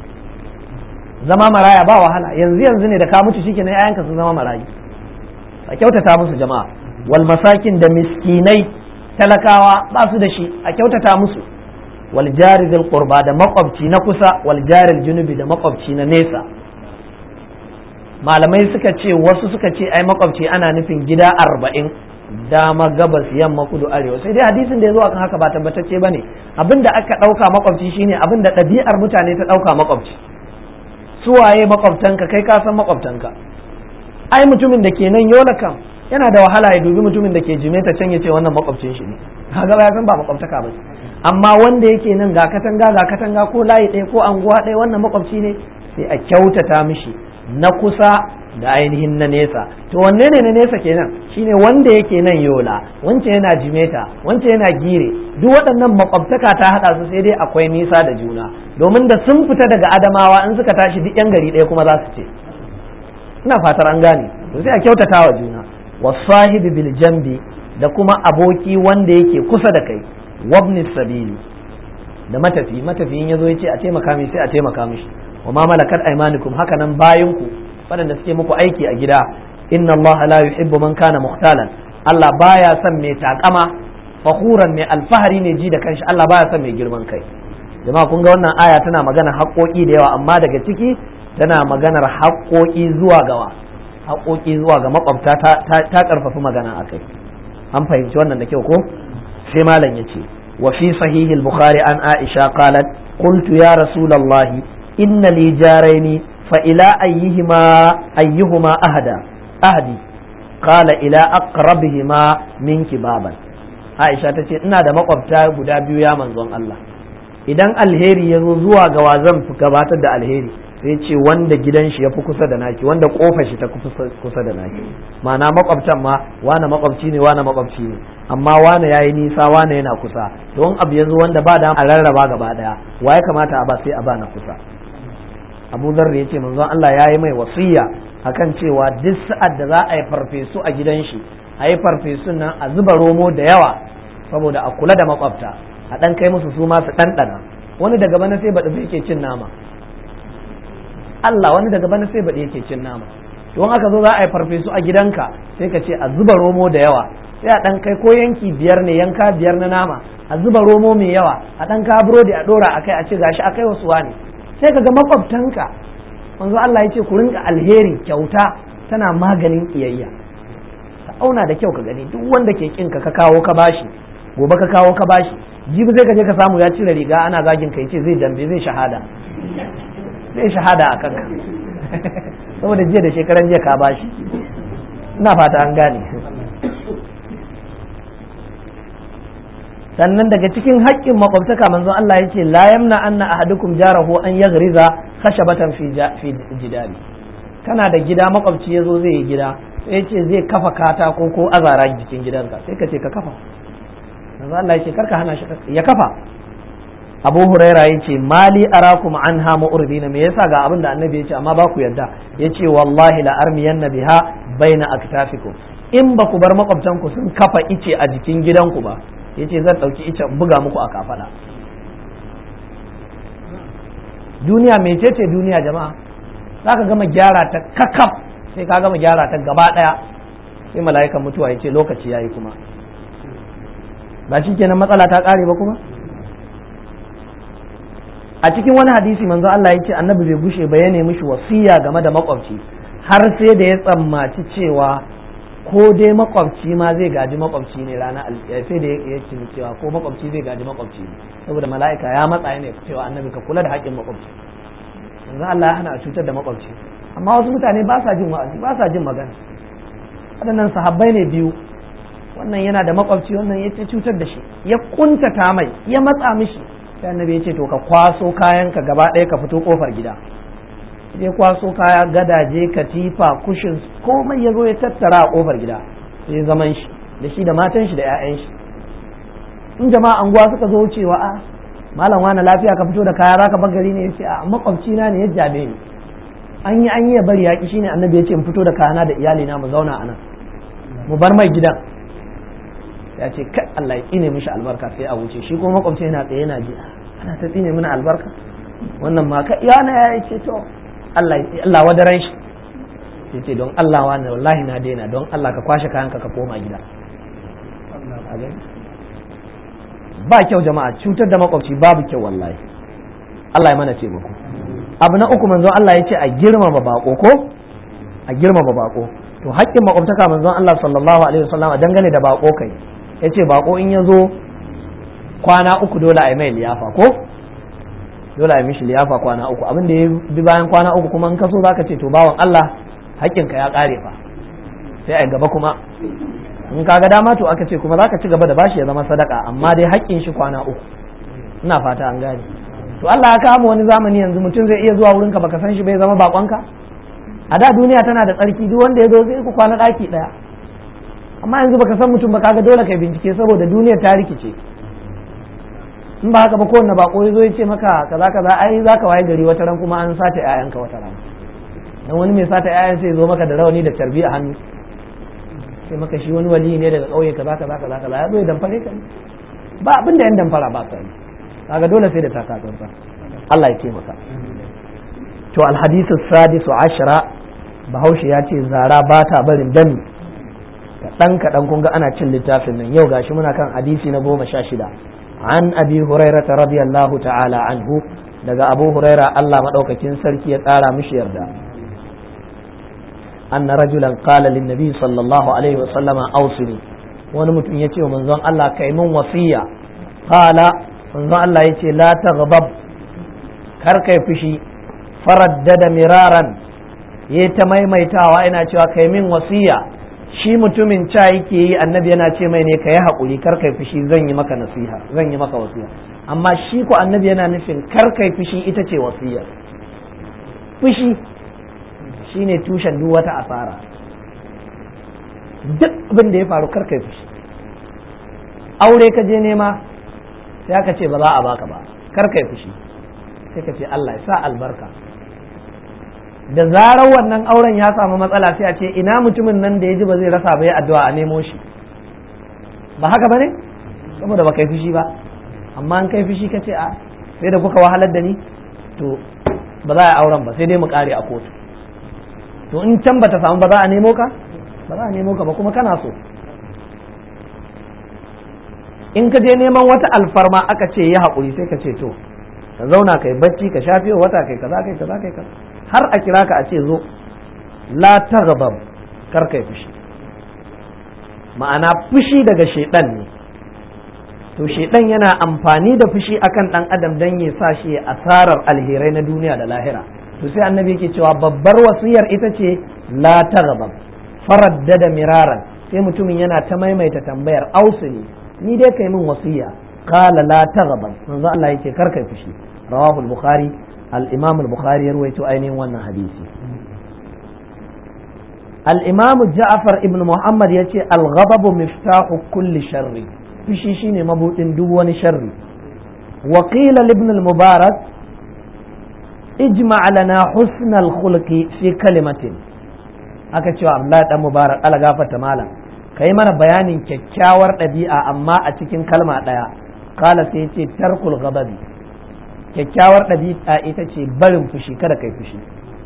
zama maraya ba wahala yanzu yanzu ne da ka mutu shikenan yayanka sun zama marayu a kyautata musu jama'a wal masakin da miskinai talakawa ba su da shi a kyautata musu wal jari zil qurba da makwabci na kusa wal jari junubi da makwabci na nesa malamai suka ce wasu suka ce ai makwabci ana nufin gida arba'in dama gabas yamma kudu arewa sai dai hadisin da ya zo akan haka ba tabbatacce bane abinda aka dauka makwabci shine abinda ɗabi'ar mutane ta dauka makwabci suwaye makwabtanka kai ka san makwabtanka ai mutumin da ke nan yola kam yana da wahala ya dubi mutumin da ke jimeta can ya ce wannan makwabcin shi ne kaga ya san ba makwabtaka ba amma wanda yake nan ga katanga ga katanga ko layi ɗaya ko anguwa ɗaya wannan makwabci ne sai a kyautata mishi na kusa da ainihin na nesa to wanne ne na nesa kenan shine wanda yake nan yola wance yana jimeta wance yana gire duk waɗannan makwabtaka ta haɗa su sai dai akwai nisa da juna domin da sun fita daga adamawa in suka tashi duk yan gari ɗaya kuma za su ce ina fatar an gane to sai a kyautata wa juna wasahibi bil jambi da kuma aboki wanda yake kusa da kai wabni sabili da matafi matafiyin yazo yace a taimaka mi sai a taimaka mishi wa ma malakat aymanukum haka nan bayanku waɗanda suke muku aiki a gida inna Allah la yuhibbu man kana muhtalan Allah baya son mai takama fakhuran mai alfahari ne ji da kanshi Allah baya son mai girman kai jama'a kun ga wannan aya tana magana haƙoƙi da yawa amma daga ciki tana maganar haƙoƙi zuwa gawa haƙoƙi zuwa ga makwabta ta ƙarfafi magana a kai an fahimci wannan da kyau ko sai malam ya ce wa fi sahihi al-bukhari an aisha qalat qultu ya rasulullah inna li jaraini fa ila ayyihima ayyuhuma ahada ahdi qala ila aqrabihima minki baban aisha tace ina da makwabta guda biyu ya manzon Allah idan alheri ya zo zuwa ga wa zan gabatar da alheri sai ce wanda gidan shi ya fi kusa da naki wanda kofar shi ta kusa da naki ma'ana makwabtan ma wane makwabci ne wane makwabci ne amma wane yayi nisa wane yana kusa don abu yanzu wanda ba da a rarraba gaba daya wa ya kamata a ba sai a ba na kusa Abu Dharr ya ce manzon Allah ya yi mai wasiya akan cewa duk sa'ad da za a yi farfesu a gidan shi a yi farfesun nan a zuba romo da yawa saboda a kula da makwabta a dan kai musu su ma su ɗanɗana wani daga bana sai baɗi yake cin nama Allah wani daga bana sai baɗi yake cin nama don aka zo za a yi farfesu a gidanka sai ka ce a zuba romo da yawa sai a ɗan kai ko yanki biyar ne yanka biyar na nama a zuba romo mai yawa a ɗan ka burodi a ɗora a kai a ce gashi a kai wasu wani sai ka ga makwabtanka manzo Allah ya ce ku rinka alheri kyauta tana maganin kiyayya ka auna da kyau ka gani duk wanda ke kin ka ka kawo ka bashi gobe ka kawo ka bashi jibi zai ka je ka samu ya cire riga ana zagin ka yace zai dambe zai shahada zai shahada a kanka saboda jiya da shekaran jiya ka bashi ina fata an gane sannan daga cikin haƙƙin makwabtaka manzon Allah ya ce la yamna anna ahadukum jarahu an yaghriza khashabatan fi fi jidari kana da gida makwabci yazo zai yi gida sai ce zai kafa katako ko azara jikin gidanka sai ka ce ka kafa manzon Allah ya ce karka hana shi ya kafa Abu Huraira ya ce mali arakum anha mu'ridina me yasa ga abin da annabi ya ce amma ba ku yarda ya ce wallahi la armiyanna biha baina aktafikum in ba ku bar makwabtanku sun kafa ice a jikin gidanku ba ya ce zan ɗauki icen buga muku a kafaɗa duniya mecece duniya jama'a za ka gama gyara ta kakaf sai ka gama gyara ta gaba ɗaya sai mala'ikan mutuwa ya ce lokaci ya yi kuma ba shi kenan matsala ta ƙare ba kuma a cikin wani hadisi manzo Allah ya ce annabi bai gushe ba ya nemi shi wasiya game da makwabci har sai da ya tsammaci cewa ko dai makwabci ma zai gaji makwabci ne ranar sai da ya ce cewa ko makwabci zai gaji makwabci ne saboda mala'ika ya matsa ne cewa annabi ka kula da haƙƙin makwabci yanzu Allah ya hana a cutar da makwabci amma wasu mutane ba sa jin wa'azi ba sa jin magana waɗannan sahabbai ne biyu wannan yana da makwabci wannan ya cutar da shi ya kuntata mai ya matsa mishi sai annabi ya ce to ka kwaso kayanka gaba ɗaya ka fito kofar gida ya kwaso kaya gadaje katifa kushin komai ya zo ya tattara a kofar gida sai zaman shi da shi da matan shi da 'ya'yan shi in jama'a anguwa suka zo cewa a malam wani lafiya ka fito da kaya zaka bar gari ne yace a makwabci na ne ya jabe ni an yi an yi ya bari yaki shine annabi yace in fito da kayana da iyali na mu zauna anan mu bar mai gidan ya ce kai Allah ya tsine mishi albarka sai a wuce shi kuma makwabci yana tsaye yana ji ana ta tsine mana albarka wannan ma ka iyana ya ce to Allah Allah wadaran shi sai ce don Allah wani wallahi na daina don Allah ka kwashe kayanka ka koma gida ba kyau jama'a cutar da makwabci babu kyau wallahi Allah ya mana ce muku abu na uku manzon Allah ya ce a girmama bako ko a girmama bako to haƙƙin makwabtaka manzon Allah sallallahu alaihi wasallam a dangane da bako kai ya ce bako in ya zo kwana uku dole a yi mai liyafa ko dole a yi mishi liyafa kwana uku abin da ya bi bayan kwana uku kuma in ka so zaka ce to bawan Allah haƙƙinka ya ƙare fa sai a gaba kuma in ka ga dama to aka ce kuma zaka ci gaba da bashi ya zama sadaka amma dai haƙƙin shi kwana uku ina fata an gane to Allah ya kama wani zamani yanzu mutum zai iya zuwa wurinka baka san shi bai zama bakonka a da duniya tana da tsarki duk wanda ya zo zai ku kwana ɗaki ɗaya amma yanzu baka san mutum ba kaga dole kai bincike saboda duniyar ta rikice in ba haka ba kowanne bako ya zo ya ce maka kaza kaza ai zaka waye gari wata ran kuma an sace ƴaƴanka wata ran dan wani mai sata ƴaƴan sai ya zo maka da rawani da tarbi a hannu sai maka shi wani wali ne daga ƙauye kaza kaza kaza kaza ya zo ya damfare ka ba abin da yan damfara ba sa kaga dole sai da takatsantsa Allah ya taimaka to alhadisu sadisu ashara bahaushe ya ce zara ba ta barin dami kaɗan kaɗan kun ga ana cin littafin nan yau gashi muna kan hadisi na goma sha shida an abi hurairata radiyallahu ta'ala anhu daga abu huraira Allah maɗaukakin sarki ya ƙara mishi yarda أن رجلا قال للنبي صلى الله عليه وسلم أوصني wani mutum ya ce wa manzon Allah kai mun wasiya qala manzon Allah ya ce la taghdab kar kai fushi faraddada miraran ya ta maimaitawa ina cewa kai min wasiya shi mutumin ca yake yi annabi yana ce mai ne ka yi haƙuri kar kai fushi zan yi maka nasiha zan yi maka wasiya amma shi ko annabi yana nufin kar kai fushi ita ce wasiya fushi shine tushen duk wata asara duk abin da ya faru kar kai fushi aure ka je nema sai aka ce ba za a baka ba kar kai fushi sai ka ce Allah ya sa albarka da zarar wannan auren ya samu matsala sai a ce ina mutumin nan da ya ji ba zai rasa ba ya addu'a a nemo shi ba haka bane saboda ba kai fushi ba amma an kai fushi ka ce a sai da kuka wahalar da ni to ba za a yi auren ba sai dai mu kare a kotu to in can bata samu ba za a nemo ka ba za a nemo ka ba kuma kana so in ka je neman wata alfarma aka ce ya haƙuri sai ka ce to ka zauna kai bacci ka shafe wata kai kaza kai kaza kai kaza har a kira ka a ce zo la taghdab kar kai fushi ma'ana fushi daga shedan ne to shedan yana amfani da fushi akan dan adam dan ya sa shi asarar alherai na duniya da lahira to sai annabi yake cewa babbar wasiyar ita ce la taghdab faraddada miraran sai mutumin yana ta maimaita tambayar ausuli ni dai kai min wasiya qala la taghdab manzo Allah yake kar kai fushi rawahu al-bukhari al-imam al-bukhari ya ruwaito ainihin wannan hadisi al-imam Ja'far ibn Muhammad yace al-ghadab miftahu kulli sharri fushi shine mabudin duk wani sharri wa qila ibn al-mubarak ijma' lana husn al-khulqi fi kalimatin aka cewa Abdullahi dan Mubarak ala gafarta malam kai mana bayanin kyakkyawar ɗabi'a amma a cikin kalma ɗaya kala sai ce tarkul ghadabi kyakkyawar ɗabi'a ita ce barin fushi kada kai fushi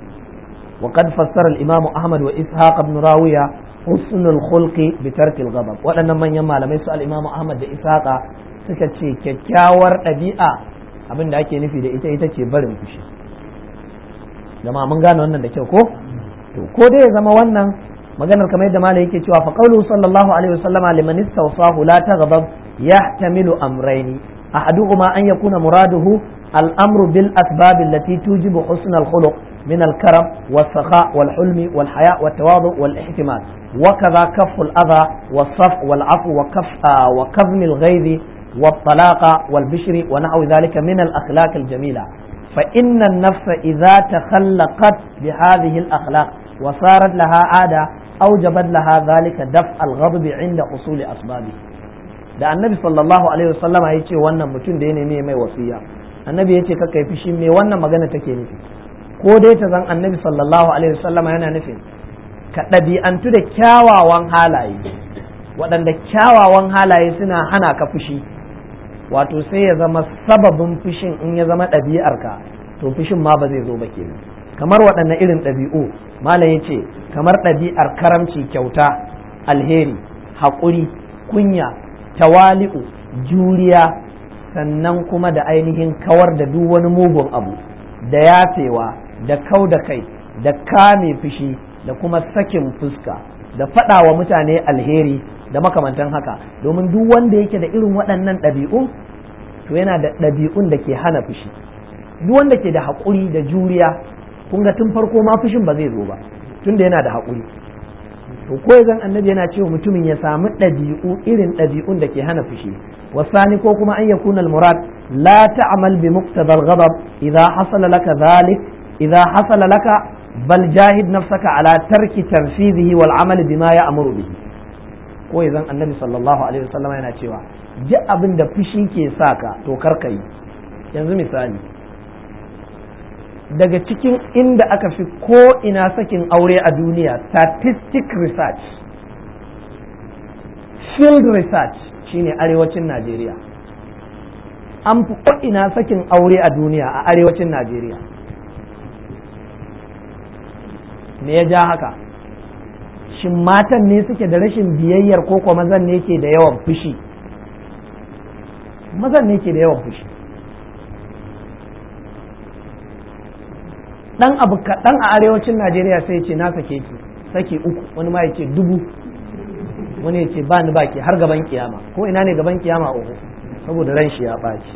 وقد فسر الإمام أحمد وإسحاق بن راوية حسن الخلق بترك الغضب waɗannan manyan malamai su al-Imam Ahmad da Ishaqa suka ce kyakkyawar ɗabi'a abin da ake nufi da ita ita ce barin fushi jama'a mun gane wannan da kyau ko to ko dai ya zama wannan maganar kamar yadda malai yake cewa fa qawluhu sallallahu alaihi wasallama liman istawsahu la taghdab yahtamilu amrayni ahaduhuma an yakuna muraduhu al-amru bil asbab allati tujibu husn al-khuluq من الكرم والسخاء والحلم والحياء والتواضع والاحتمال وكذا كف الأذى والصف والعفو وكف آه وكظم الغيظ والطلاقة والبشر ونحو ذلك من الأخلاق الجميلة فإن النفس إذا تخلقت بهذه الأخلاق وصارت لها عادة أوجبت لها ذلك دفع الغضب عند حصول أسبابه da annabi sallallahu alaihi wasallama ya ce wannan mutum da ya nemi mai wasiya annabi ya ce ka kai fushi me wannan magana take nufi ko dai ta zan annabi sallallahu alaihi wasallama yana nufin ka ɗabi'antu da kyawawan halaye waɗanda kyawawan halaye suna hana ka fushi wato sai ya zama sababin fushin in ya zama ɗabi'arka to fushin ma ba zai zo ba kenan kamar waɗanne irin ɗabi'u malam ya ce kamar ɗabi'ar karamci kyauta alheri haƙuri kunya tawali'u juriya sannan kuma da ainihin kawar da duk wani mugun abu da yafewa da kau da kai da kame fushi da kuma sakin fuska da faɗa wa mutane alheri da makamantan haka domin duk wanda yake da irin waɗannan ɗabi'un to yana da ɗabi'un da ke hana fushi duk wanda ke da haƙuri da juriya kun ga tun farko ma fushin ba zai zo ba tunda yana da haƙuri to ko zan annabi yana cewa mutumin ya samu ɗabi'u irin ɗabi'un da ke hana fushi wasani ko kuma an yakuna al-murad la ta'mal bi muqtada al-ghadab idha hasala laka dhalik idha hasala laka bal jahid nafsaka ala tarki tanfizihi wal amal bima ya'muru bihi ko zan annabi sallallahu alaihi wasallam yana cewa ji abin da fushi ke saka to karka yi yanzu misali daga cikin inda aka fi ko ina sakin aure a duniya statistic research field research shine arewacin najeriya an fi ko ina sakin aure a duniya a arewacin najeriya me ya ja haka shin matan ne suke da rashin biyayyar ko kuma mazan ne ke da yawan fushi mazan ne ke da yawan fushi dan abu kaɗan a arewacin najeriya sai ce na sake ki sake uku wani ma ya ce dubu wani ya ce ba ni baki har gaban kiyama ko ina ne gaban kiyama uku saboda ran shi ya ɓaci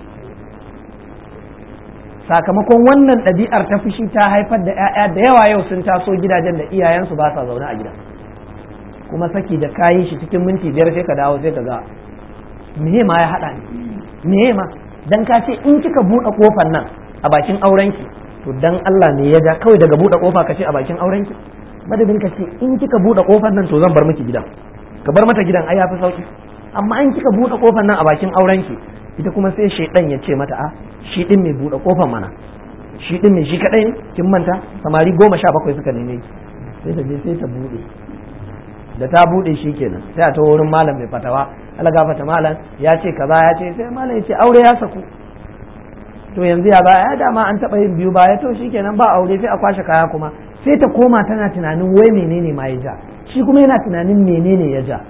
sakamakon wannan ɗabi'ar ta fushi ta haifar da 'ya'ya da yawa yau sun taso gidajen da iyayensu ba sa zaune a gida kuma saki da kayi shi cikin minti biyar sai ka dawo sai ka ga me ma ya haɗa ni me ma dan ka ce in kika buɗe kofar nan a bakin aurenki to dan Allah ne ya ja kawai daga buɗe kofa ka ce a bakin aurenki madadin ka ce in kika buɗe kofar nan to zan bar miki gidan ka bar mata gidan ai yafi sauki amma in kika buɗe kofar nan a bakin aurenki ita kuma sai shaidan ya ce mata a shi din mai buɗe kofar mana shi din mai shi kadai ne kin manta samari goma sha bakwai suka neme ki sai ta je sai ta buɗe da ta buɗe shi kenan sai a ta wurin malam mai fatawa Allah gafata malam ya ce kaza ya ce sai malam ya ce aure ya saku to yanzu ya ba ya dama an taɓa yin biyu baya to shikenan ba aure sai a kwashe kaya kuma sai ta koma tana tunanin wai menene ma ya ja shi kuma yana tunanin menene ya ja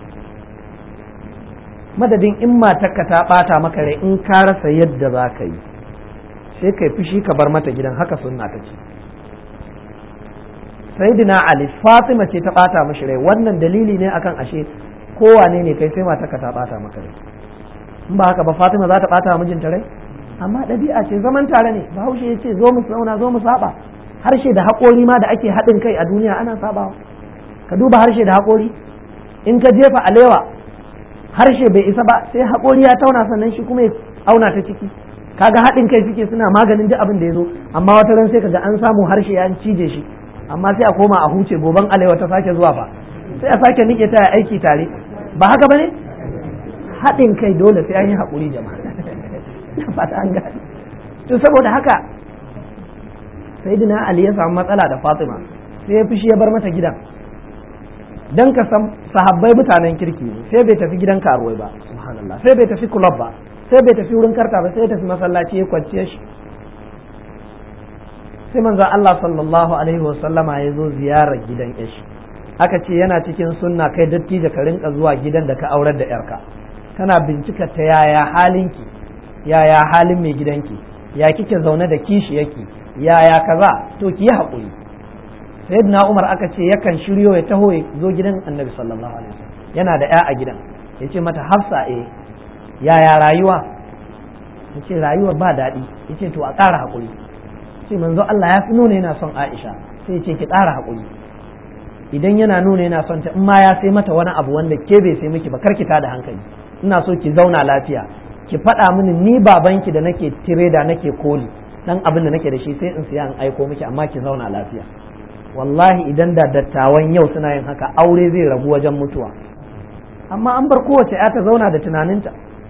madadin in matarka ta ɓata maka rai in ka rasa yadda za ka yi sai kai fushi ka bar mata gidan haka sunna ta ce sayyidina ali fatima ce ta ɓata mashi rai wannan dalili ne akan ashe kowane ne kai sai matarka ta ɓata maka rai in ba haka ba fatima za ta ɓata mijinta rai amma ɗabi'a ce zaman tare ne bahaushe ya ce zo mu zauna zo mu saba harshe da haƙori ma da ake haɗin kai a duniya ana sabawa ka duba harshe da haƙori in ka jefa alewa harshe bai isa ba sai haƙori ya tauna sannan shi kuma ya auna ta ciki kaga haɗin kai suke suna maganin duk abin da ya zo amma wata ran sai kaga an samu harshe ya cije shi amma sai a koma a huce goban alewa ta sake zuwa fa sai a sake nike ta aiki tare ba haka bane haɗin kai dole sai an yi haƙuri jama'a na fata an gane to saboda haka sayyidina ali ya samu matsala da fatima sai ya fushi ya bar mata gidan dan ka san sahabbai mutanen kirki ne sai bai tafi gidan karuwai ba subhanallah sai bai tafi club ba sai bai tafi wurin karta ba sai ya tafi masallaci ya kwanciya shi sai manzon Allah sallallahu alaihi wasallama ya zo ziyarar gidan yashi aka ce yana cikin sunna kai dattijo ka rinka zuwa gidan da ka aurar da yarka kana bincika ta yaya halinki yaya halin mai gidanki ya kike zaune da kishi yake yaya kaza to ki yi haƙuri sayyidina umar aka ce yakan shiryo ya taho ya zo gidan annabi sallallahu alaihi wasallam yana da ya a gidan ya ce mata hafsa eh yaya rayuwa ya ce rayuwar ba daɗi ya ce to a ƙara haƙuri ce manzo Allah ya fi nuna yana son Aisha sai ya ce ki ƙara haƙuri idan yana nuna yana son ta in ma ya sai mata wani abu wanda ke bai sai miki ba kar ki da hankali ina so ki zauna lafiya ki faɗa mini ni babanki da nake tireda nake koli dan abin da nake da shi sai in siya in aiko miki amma ki zauna lafiya wallahi idan da dattawan yau suna yin haka aure zai rabu wajen mutuwa amma an bar kowace ya ta zauna da tunaninta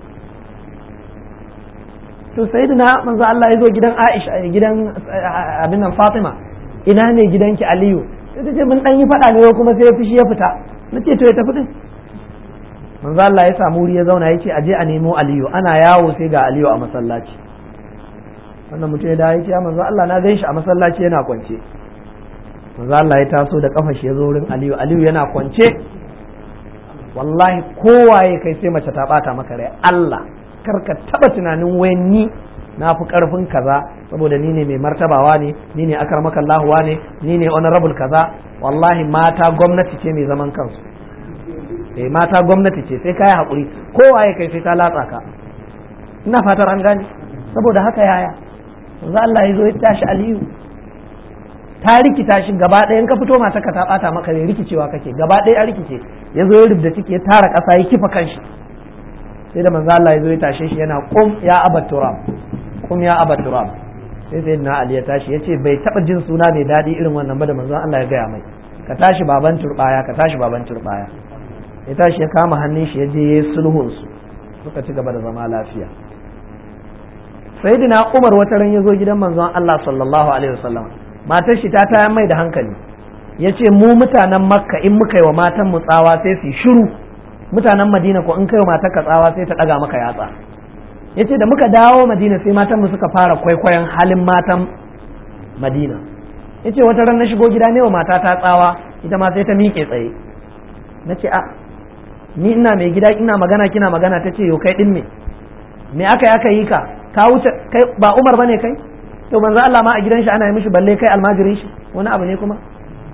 to sayyidina manzo Allah ya zo gidan Aisha gidan abin nan Fatima ina ne gidanki Aliyu sai ta ce mun dan yi faɗa ne kuma sai ya fushi ya fita nace to ya tafi din manzo Allah ya samu wuri ya zauna ya ce aje a nemo Aliyu ana yawo sai ga Aliyu a masallaci wannan mutum ya dawo ya ce ya manzo Allah na gan shi a masallaci yana kwance manzo Allah ya taso da kafa shi ya zo wurin Aliyu Aliyu yana kwance wallahi kowaye kai sai mace ta bata maka rai Allah kar ka taba tunanin wai ni na fi karfin kaza saboda ni ne mai martabawa ne ni ne akar makallahu ne ni ne honorable kaza wallahi mata gwamnati ce mai zaman kansu eh mata gwamnati ce sai kai hakuri kowaye kai sai ta latsa ka ina fatar an gane saboda haka yaya yanzu Allah ya zo ya tashi Aliyu ta rikita shi gaba ɗaya in ka fito mata ka ta bata maka ne rikicewa kake gaba ɗaya a rikice ya zo ya rubda ciki ya tara ƙasa ya kifa kanshi sai da manzo Allah ya zo ya tashe shi yana kum ya abat turab kum ya abat turab sai sai na Ali ya tashi ya ce bai taɓa jin suna mai daɗi irin wannan ba da manzo Allah ya gaya mai ka tashi baban turbaya ka tashi baban turbaya ya tashi ya kama hannun shi ya je ya yi sulhun su suka ci gaba da zama lafiya sayyidina Umar wata ran ya zo gidan manzon Allah sallallahu alaihi wasallam matar shi ta tayar mai da hankali ya ce mu mutanen makka in muka yi wa matan mu tsawa sai su shiru mutanen madina ko in kai wa matar ka tsawa sai ta ɗaga maka yatsa ya ce da muka dawo madina sai matan mu suka fara kwaikwayon halin matan madina ya ce wata ran na shigo gida ne wa mata ta tsawa ita ma sai ta miƙe tsaye na ce a ni ina mai gida ina magana kina magana ta ce yo kai ɗin me me aka yi aka yi ka ka wuce kai ba umar bane kai to manzo Allah ma a gidan shi ana yi mishi balle kai almajirin shi wani abu ne kuma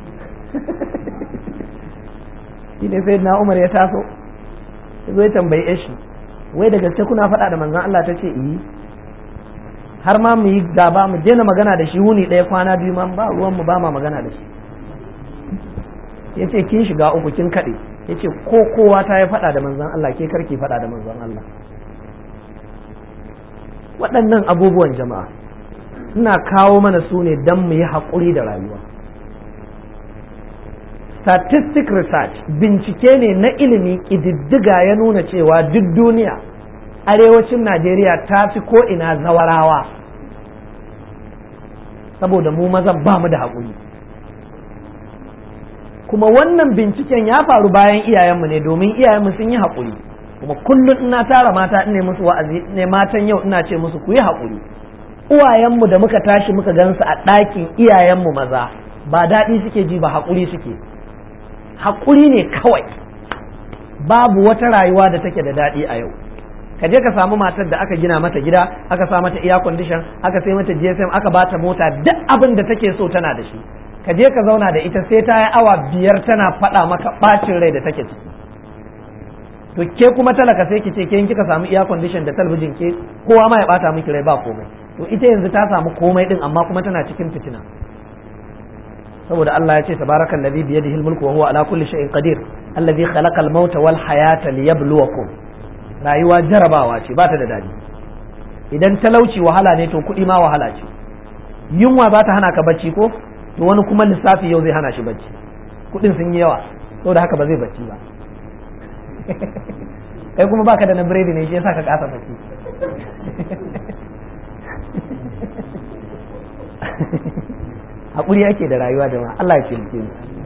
shi ne sai na Umar ya taso ya zo ya tambaye shi wai da gaske kuna faɗa da manzon Allah ta ce iyi har ma mu yi gaba mu daina magana da shi wuni ɗaya kwana biyu ma ba ruwan mu ba ma magana da shi ya ce kin shiga uku kin kaɗe ya ce ko kowa ta yi faɗa da manzon Allah ke karki faɗa da manzon Allah waɗannan abubuwan jama'a ina kawo mana su ne don mu yi haƙuri da rayuwa statistic research bincike ne na ilimi ƙididdiga ya nuna cewa duk duniya arewacin najeriya ta fi ko'ina zawarawa saboda mu mazan ba mu da haƙuri kuma wannan binciken ya faru bayan iyayenmu ne domin iyayenmu sun yi haƙuri kuma kullum ina tara mata ne musu wa'azi ne matan yau ina ce musu ku yi haƙuri uwayenmu da muka tashi muka gansu a ɗakin iyayenmu maza ba daɗi suke ji ba haƙuri suke haƙuri ne kawai babu wata rayuwa da take da daɗi a yau ka je ka samu matar da aka gina mata gida aka sa mata air condition aka sai mata GSM aka bata mota duk abin da take so tana da shi ka je ka zauna da ita sai ta yi awa biyar tana faɗa maka ɓacin rai da take ciki to ke kuma talaka sai ki ce ke kika samu air condition da talabijin ke kowa ma ya bata miki rai ba komai to ita yanzu ta samu komai din amma kuma tana cikin fitina saboda Allah ya ce tabarakal ladhi bi yadihi al-mulku wa huwa ala kulli shay'in qadir alladhi khalaqa al-mauta wal hayata liyabluwakum rayuwa jarabawa ce ba ta da dadi idan talauci wahala ne to kuɗi ma wahala ce yunwa za ta hana ka bacci ko to wani kuma lissafi yau zai hana shi bacci kuɗin sun yi yawa saboda haka ba zai bacci ba kai kuma baka da na biredi ne shi yasa ka kasa bacci haƙuri ake da rayuwa da ma Allah ya ce mu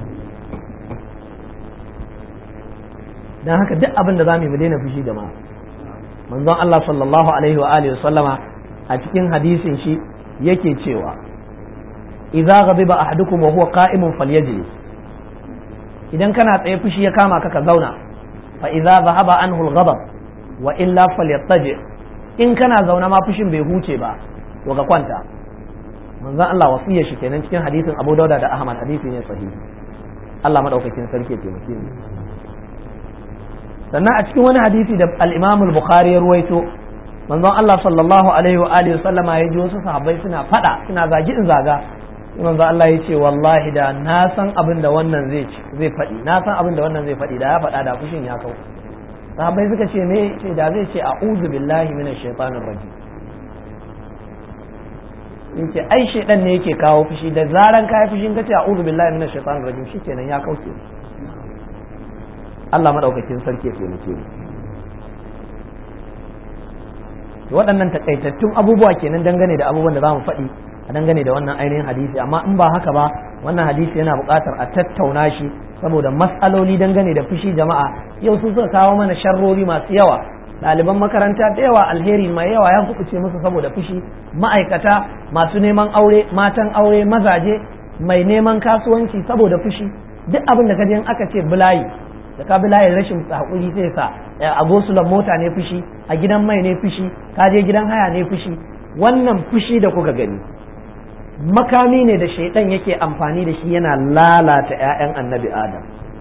dan haka duk abin da zamu yi mu daina fushi da ma manzon Allah sallallahu alaihi wa alihi sallama a cikin hadisin shi yake cewa idza ghadiba ahadukum wa huwa qa'imun falyajlis idan kana tsaye fushi ya kama ka ka zauna fa idza dhahaba anhu al-ghadab wa illa falyattaji in kana zauna ma fushin bai huce ba to ka kwanta manzon Allah wasiya shi kenan cikin hadisin Abu Dauda da Ahmad hadisi ne sahihi Allah madaukakin sarki ya taimake mu sannan a cikin wani hadisi da al-Imam al-Bukhari ya ruwaito manzon Allah sallallahu alaihi wa alihi sallama ya ji wasu sahabbai suna fada suna zagi in zaga manzon Allah ya ce wallahi da na san abin da wannan zai zai faɗi na san abin da wannan zai faɗi da ya faɗa da fushin ya kau sahabbai suka ce me ce da zai ce a'udhu billahi minash shaitanir rajim in ce ai shaidan ne yake kawo fushi da zaran kai fushin kace a'udhu billahi minash shaitanir rajim shikenan ya kauce Allah madaukakin sarki ya taimake mu waɗannan takaitattun abubuwa kenan dangane da abubuwan da za mu faɗi a dangane da wannan ainihin hadisi amma in ba haka ba wannan hadisi yana buƙatar a tattauna shi saboda matsaloli dangane da fushi jama'a yau sun suka kawo mana sharrori masu yawa ɗaliban makaranta da yawa alheri mai yawa ya kuɓuce musu saboda fushi ma'aikata masu neman aure matan aure mazaje mai neman kasuwanci saboda fushi duk abin da kaje aka ce bulayi da ka bulayin rashin hakuri sai sa a gosulan mota ne fushi a gidan mai ne fushi ka je gidan haya ne fushi wannan fushi da kuka gani makami ne da shaidan yake amfani da shi yana lalata 'ya'yan annabi adam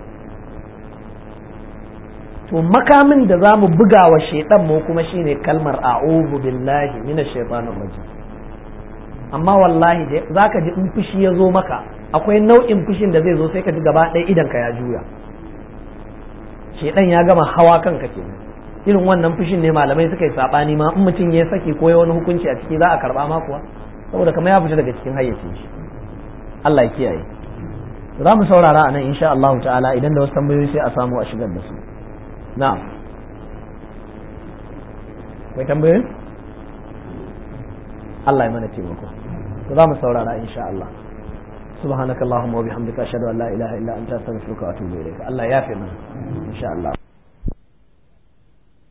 to makamin da za mu buga wa shaidan mu kuma shine kalmar a'udhu billahi minash shaitanir rajim amma wallahi za ka ji in fushi ya zo maka akwai nau'in fushin da zai zo sai ka ji gaba ɗaya idan ka ya juya shaidan ya gama hawa kanka kenan irin wannan fushin ne malamai suka yi sabani ma in mutum ya saki ko ya wani hukunci a ciki za a karba ma kuwa saboda kamar ya fita daga cikin hayyacin shi Allah ya kiyaye za mu saurara a nan insha Allah ta'ala idan da wasu tambayoyi sai a samu a shigar da su na'am mai tambayoyi Allah ya mana taimako to za mu saurara insha Allah سبحانك اللهم وبحمدك أشهد أن لا إله إلا أنت أستغفرك وأتوب إليك الله يافي إن شاء الله